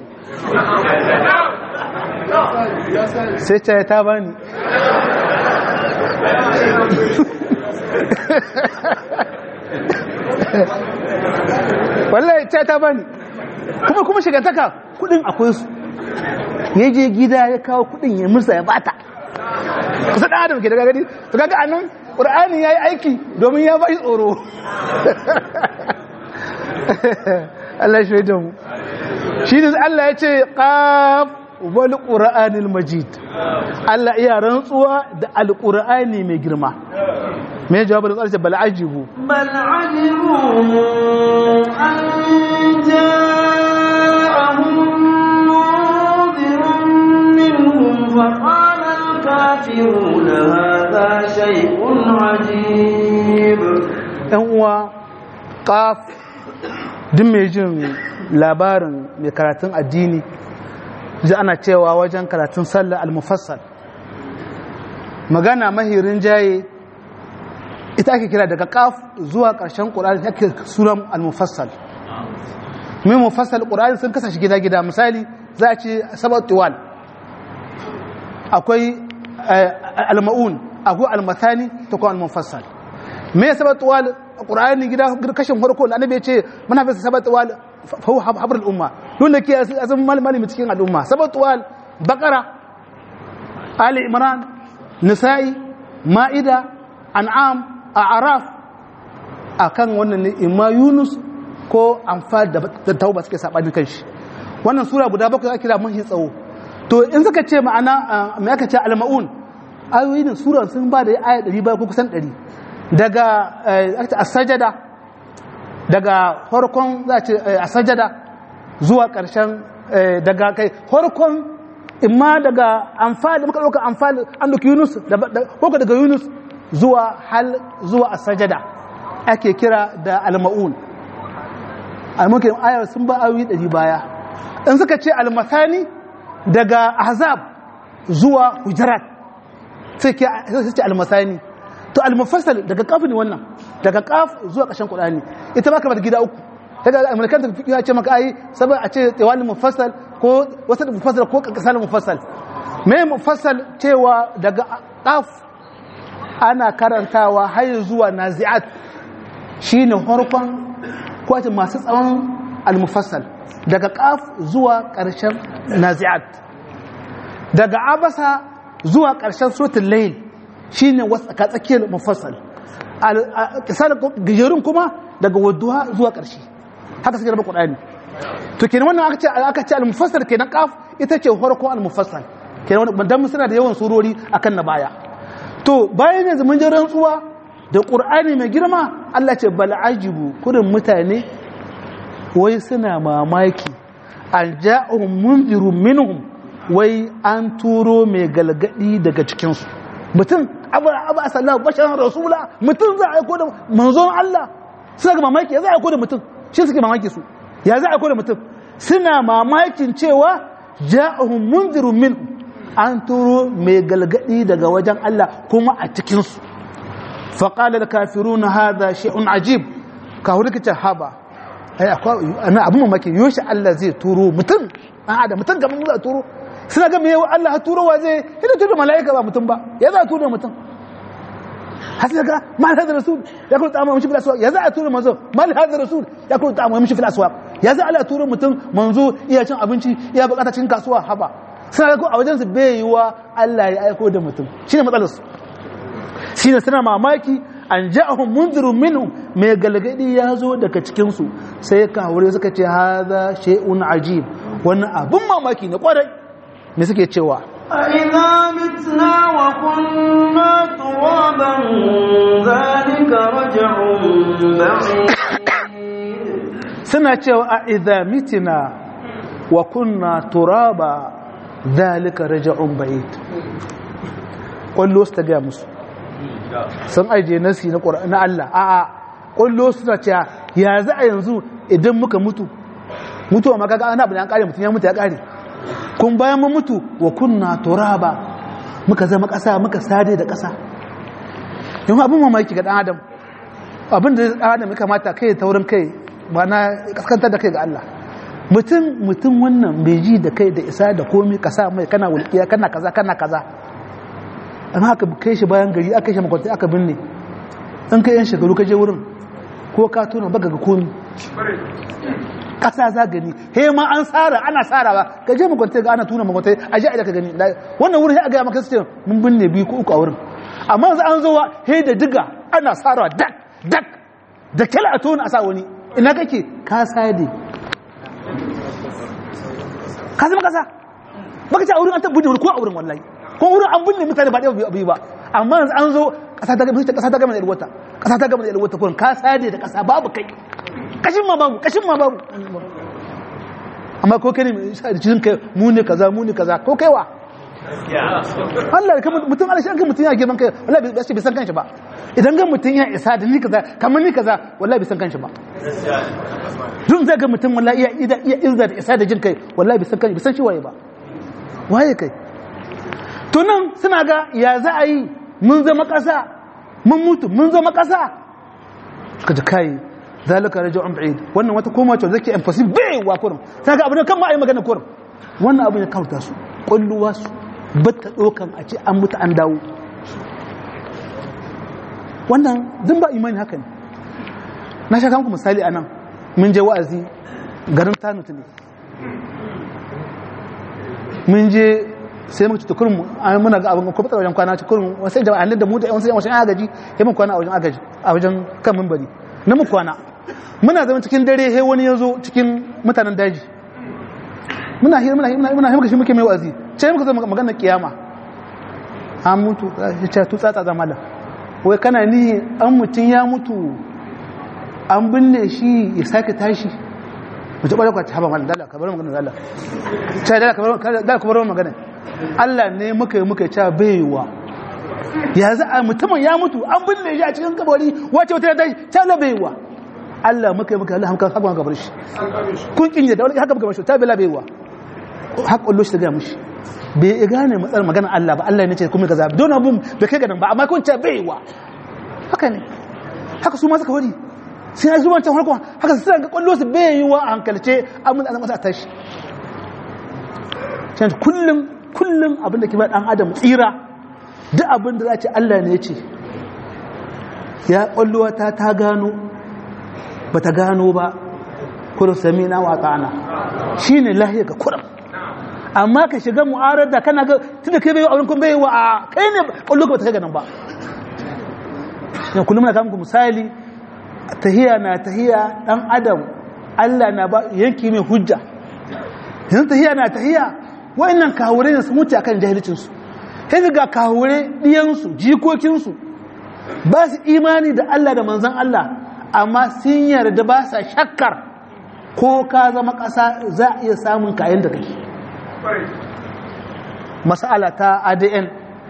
[SPEAKER 2] sai ta ta bani wallahi ta ta bani kuma kuma shigantaka kudin akwai su ya je gida ya kawo kudin ya musa ya bata kusa dan adam ke daga gani to kaga anan qur'ani yayi aiki domin ya bai tsoro Allah shi da mu shi ne Allah ya ce qaf wal qur'anil majid Allah iya rantsuwa da alqur'ani mai girma me jawabin da tsarce bal ajibu
[SPEAKER 1] bal ajibu an ja'ahum فقال الكافرون هذا شيء عجيب
[SPEAKER 2] ɗan uwa ƙaf duk mai jin labarin mai karatun addini ji ana cewa wajen karatun sallah al-mufassal magana mahirin jaye ita ake kira daga ƙaf zuwa ƙarshen ƙur'ani ake suran al-mufassal mai mufassal ƙur'ani sun kasa shi gida-gida misali za a ce sabat tiwal akwai al-ma'un akwai al-mathani ta kuma al-mufassal me sabat wal qur'ani gida kashin farko da annabi ya ce muna fi sabat wal fa huwa habrul umma don da ke azan malami cikin al'umma sabat wal baqara ali imran nisa'i ma'ida an'am a'raf akan wannan ne imma yunus ko anfal da tauba suke sabani kanshi wannan sura guda bakwai ake kira mahi tsawo to in suka ce ma'ana mai aka ce al-ma'un ayoyi ne sura sun ba da aya 100 ko kusan 100 daga as-sajada daga farkon za ce as-sajada zuwa karshen daga kai farkon imma daga amfani muka dauka amfani an duki Yunus ko daga Yunus zuwa hal zuwa as-sajada ake kira da al-ma'un al-mukin ayar sun ba ayoyi 100 baya in suka ce al-masani daga ahzab zuwa hujarat sai ke ce almasani to almufassal daga kaf ne wannan daga kaf zuwa ƙarshen qur'ani ita ma kamar gida uku kaga amerikan ta fiqh ya ce maka ai saboda a ce tawali mufassal ko wasa mufassal ko kasal mufassal me mufassal cewa daga kaf ana karantawa har zuwa nazi'at shine farkon kwatin masu tsawon al-mufassal daga qaf zuwa ƙarshen nazi'at daga abasa zuwa ƙarshen suratul layl shine wasaka tsakiyar mufassal al-qisal gajerun kuma daga wadduha zuwa ƙarshe haka suke raba qur'ani to kenan wannan aka ce aka ce al-mufassal kenan qaf ita ce farkon al-mufassal kenan wannan dan suna da yawan surori akan na baya to bayan yanzu mun ji rantsuwa da qur'ani mai girma Allah ce bal ajibu kurin mutane wai suna mamaki an ja'ahum munzirun minhum wai an turo mai galgadi daga cikin su mutum abu abu asallahu basharan rasula mutum za a aiko da manzon Allah suna ga mamaki ya za a aiko da mutum shi suke mamaki su ya za a aiko da mutum suna mamakin cewa ja'ahum munzirun minhum an turo mai galgadi daga wajen Allah kuma a cikinsu faƙalar kafiru na haza shi'un ajib ka hudu kace haba ana abin mamaki yoshi Allah zai turo mutum an ada mutum gaban za a turo suna ga mewa Allah ha turowa zai yana turo mala'ika ba mutum ba ya za a turo mutum hasu ga mal hadar rasul ya kuma ta'amma mishi fil aswaq ya za a turo manzo mal hadar rasul ya kuma ta'amma mishi fil aswaq ya za Allah turo mutum manzo iya cin abinci iya bukata cikin kasuwa haba suna ga a wajensu bai yiwa Allah ya aiko da mutum shine matsalar su shine suna mamaki an ja'ahum munzirun minhum mai galgadi ya zo daga cikin su sai ka haure suka ce hadha shay'un ajib wannan abun mamaki ne kwarai me suke cewa
[SPEAKER 1] أإذا متنا وكنا ترابا ذلك رجع بعيد
[SPEAKER 2] suna cewa a idha mitina wa kunna turaba dhalika raja'un ba'id kullu su ta ga musu sun aje nasi na Qur'ani na Allah a a kullu suna cewa ya za a yanzu idan muka mutu mutuwa maka ga ana abin an kare mutun ya mutu ya kare kun bayan mun mutu wa kunna turaba muka zama kasa muka sade da kasa yau abin mamaki ga dan adam abin da dan adam ya kamata kai taurin kai ba na kaskantar da kai ga Allah mutum mutum wannan bai ji da kai da isa da komi ka sa mai kana wulkiya kana kaza kana kaza amma aka kai shi bayan gari aka shi makwanta aka binne in kai yan shekaru ka je wurin ko ka tona baka ga komi kasa za gani he ma an tsara ana tsara ba ka je makwanta ga ana tuna makwanta a ji a ka gani wannan wurin ya ga maka su ce mun binne biyu ko uku a wurin amma yanzu an zo he da diga ana tsara dak dak da kyala a tona a sa wani ina kake ka sade ka zama kasa baka ce a wurin an tabbata wuri ko a wurin wallahi ko wurin an binne mutane ba ɗaya abu ba amma yanzu an zo kasa ta gama kasa ta gama da yalwata kasa ta gama da yalwata kurin ka sade da kasa babu kai kashin ma babu kashin ma babu amma ko kai ne cikin kai mu ne kaza mu ne kaza ko kai wa Allah da mutum Allah shi an kai mutum ya girman kai wallahi bai bai san kanshi ba idan ga mutum ya isa da ni kaza kamar ni kaza wallahi bai san kanshi ba dun zai ga mutum wallahi iya iya iya izza da isa da jin kai wallahi bai san kanshi bai san shi waye ba waye kai to nan suna ga ya za a yi mun zama kasa mun mutu mun zama kasa suka ji kai zalika raja'un ba'id wannan wata koma ce zake impossible bai wa kurum sai ga abin kan ma ai magana kurum wannan abin ya kauta su kulluwa su batta dokan a ce an mutu an dawo wannan din ba imani haka ne na shaka muku misali anan mun je wa'azi garin tanutu ne mun je sai muka ci tukurin muna ga abin ko fata wajen kwana tukurin wasu jama'a da mu da wasu wasu agaji ya mun kwana a wajen agaji a wajen kan mimbari na mu kwana muna zama cikin dare he wani ya zo cikin mutanen daji muna hira muna hira muna hira shi muke mai wa'azi sai muka zo magana kiyama an mutu ya ce tu tsatsa zamala wai kana ni an mutun ya mutu an binne shi ya sake tashi mu taɓa lokacin haɓa malin dala ka bar magana dala ce dala ka bar magana Allah ne muka yi muka yi ca baiwa ya za a mutumin ya mutu an binne shi a cikin kabari wace wata ya tashi ta la baiwa Allah muka yi muka Allah hankan haka gabar shi kun kin da wani haka muka bashi ta bela baiwa haka Allah shi ta ga mushi bai gane matsalar magana Allah ba Allah ne ce kuma kaza don abun bai kai ganin ba amma kun ce baiwa haka ne haka su ma suka wari sai ya zuwa can harko haka su ga kwallo su bai yi wa a hankalce abin da an masa a tashi can kullum kullum abin da ke ba dan adam tsira duk abin da za ce Allah ne ya ce ya kwalluwa ta ta gano ba ta gano ba kudu sami na wata'ana shi ne lahiya ga kuram amma ka shiga mu'arar da kana ga tunda kai bai yi auren kun bai wa a kai ne kwallo ba ta kai ganin ba yan kullum na kamku misali tahiya na tahiya dan adam Allah na ba yanki mai hujja yanzu tahiya na tahiya wa'annan kawure ne su mutu akan jahilcinsu sai ga kawure diyansu jikokinsu ba su imani da Allah da manzan Allah amma sun yarda ba sa shakkar ko ka zama ƙasa za a iya samun kayan da kake masala ta adn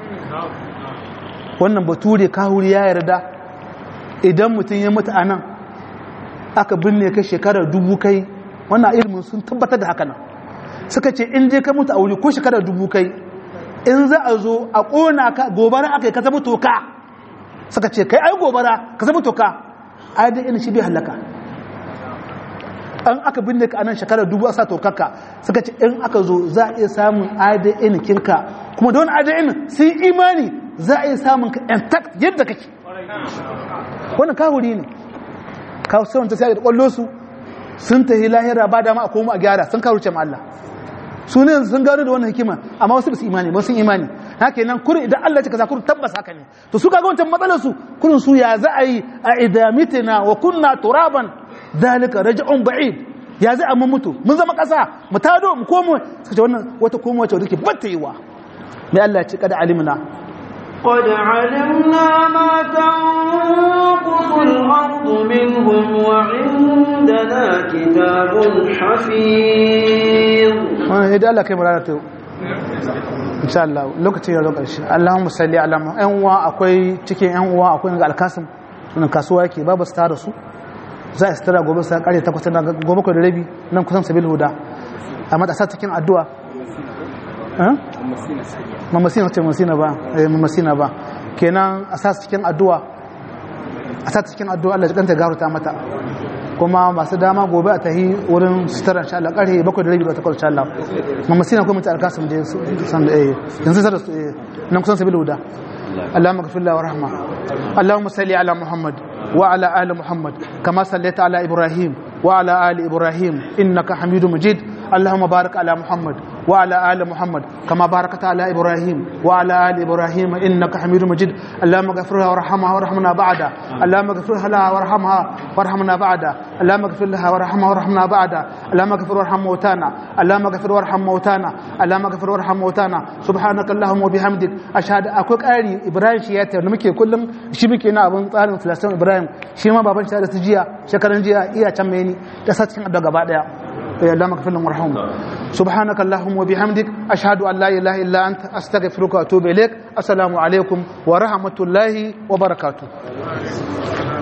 [SPEAKER 2] wannan bature kahuri ya yarda idan mutum ya mutu a nan aka binne ka shekarar dubu kai wannan ilimin sun tabbatar da haka nan suka ce in je ka mutu a wuri ko shekarar dubu kai in za a zo a ƙona ka gobara aka yi ka zama toka suka ce kai ai gobara ka zama toka adn shi bai halaka an aka binne ka anan shekarar dubu a sa tokaka suka ce in aka zo za a iya samun adn kinka kuma da wani adn sun imani za a iya samun ka intact yadda kake wannan kahuri ne kawo sauran ta sai da kwallo su sun tahi lahira ba dama a koma a gyara sun karuce ma Allah su ne sun gano da wannan hikima amma wasu ba su imani ba sun imani haka nan kurin idan Allah ya kaza kurin tabbas haka ne to su kaga wancan matsalar su kurin su ya za a yi a idamitina wa kunna turaban zalika raj'un ba'id ya zai amma mutu mun zama kasa mu tado mu komo suka ce wannan wata komo wacce take batta yiwa mai Allah ya ce kada alimna
[SPEAKER 1] قد علمنا ما تنقص الأرض منهم وعندنا كتاب حفيظ
[SPEAKER 2] wannan idan Allah kai mu rana ta yau insha Allah lokacin ya zo ƙarshe Allahumma salli ala mu ƴan uwa akwai cikin ƴan uwa akwai ga alkasim sunan kasuwa yake babu su tara su za a istira gobe sa kare takwas na gobe ko da rabi nan kusan sabil huda amma da sa cikin addu'a eh mamasina ce mamasina ba eh mamasina ba kenan a sa cikin addu'a a sa cikin addu'a Allah ya kanta garuta mata kuma masu dama gobe a tahi wurin sutura insha Allah karhe bakwai da rabi da takwas insha Allah mamasina kuma mutu alkasim da san da eh yanzu sai da su eh nan kusan sabil huda اللهم اغفر له ورحمه اللهم صل على محمد وعلى ال محمد كما صليت على ابراهيم وعلى ال ابراهيم انك حميد مجيد اللهم بارك على محمد وعلى ال محمد كما باركت على ابراهيم وعلى ال ابراهيم انك حميد مجيد اللهم اغفر لها وارحمها وارحمنا بعدا اللهم اغفر لها وارحمها وارحمنا بعدا اللهم اغفر لها وارحمها وارحمنا بعدا اللهم اغفر وارحم موتانا اللهم اغفر وارحم موتانا اللهم اغفر وارحم موتانا سبحانك اللهم وبحمدك اشهد akwai ƙari ibrahim shi ya tayar da muke kullum shi muke na abin tsarin filastin ibrahim shi ma baban shi da su jiya shekaran jiya iya can mai ni da sa cikin addu'a gaba daya ya Allah maka filin warham subhanaka allahumma wa bihamdik ashhadu an la ilaha illa anta astaghfiruka wa atubu ilaik assalamu alaikum wa rahmatullahi wa barakatuh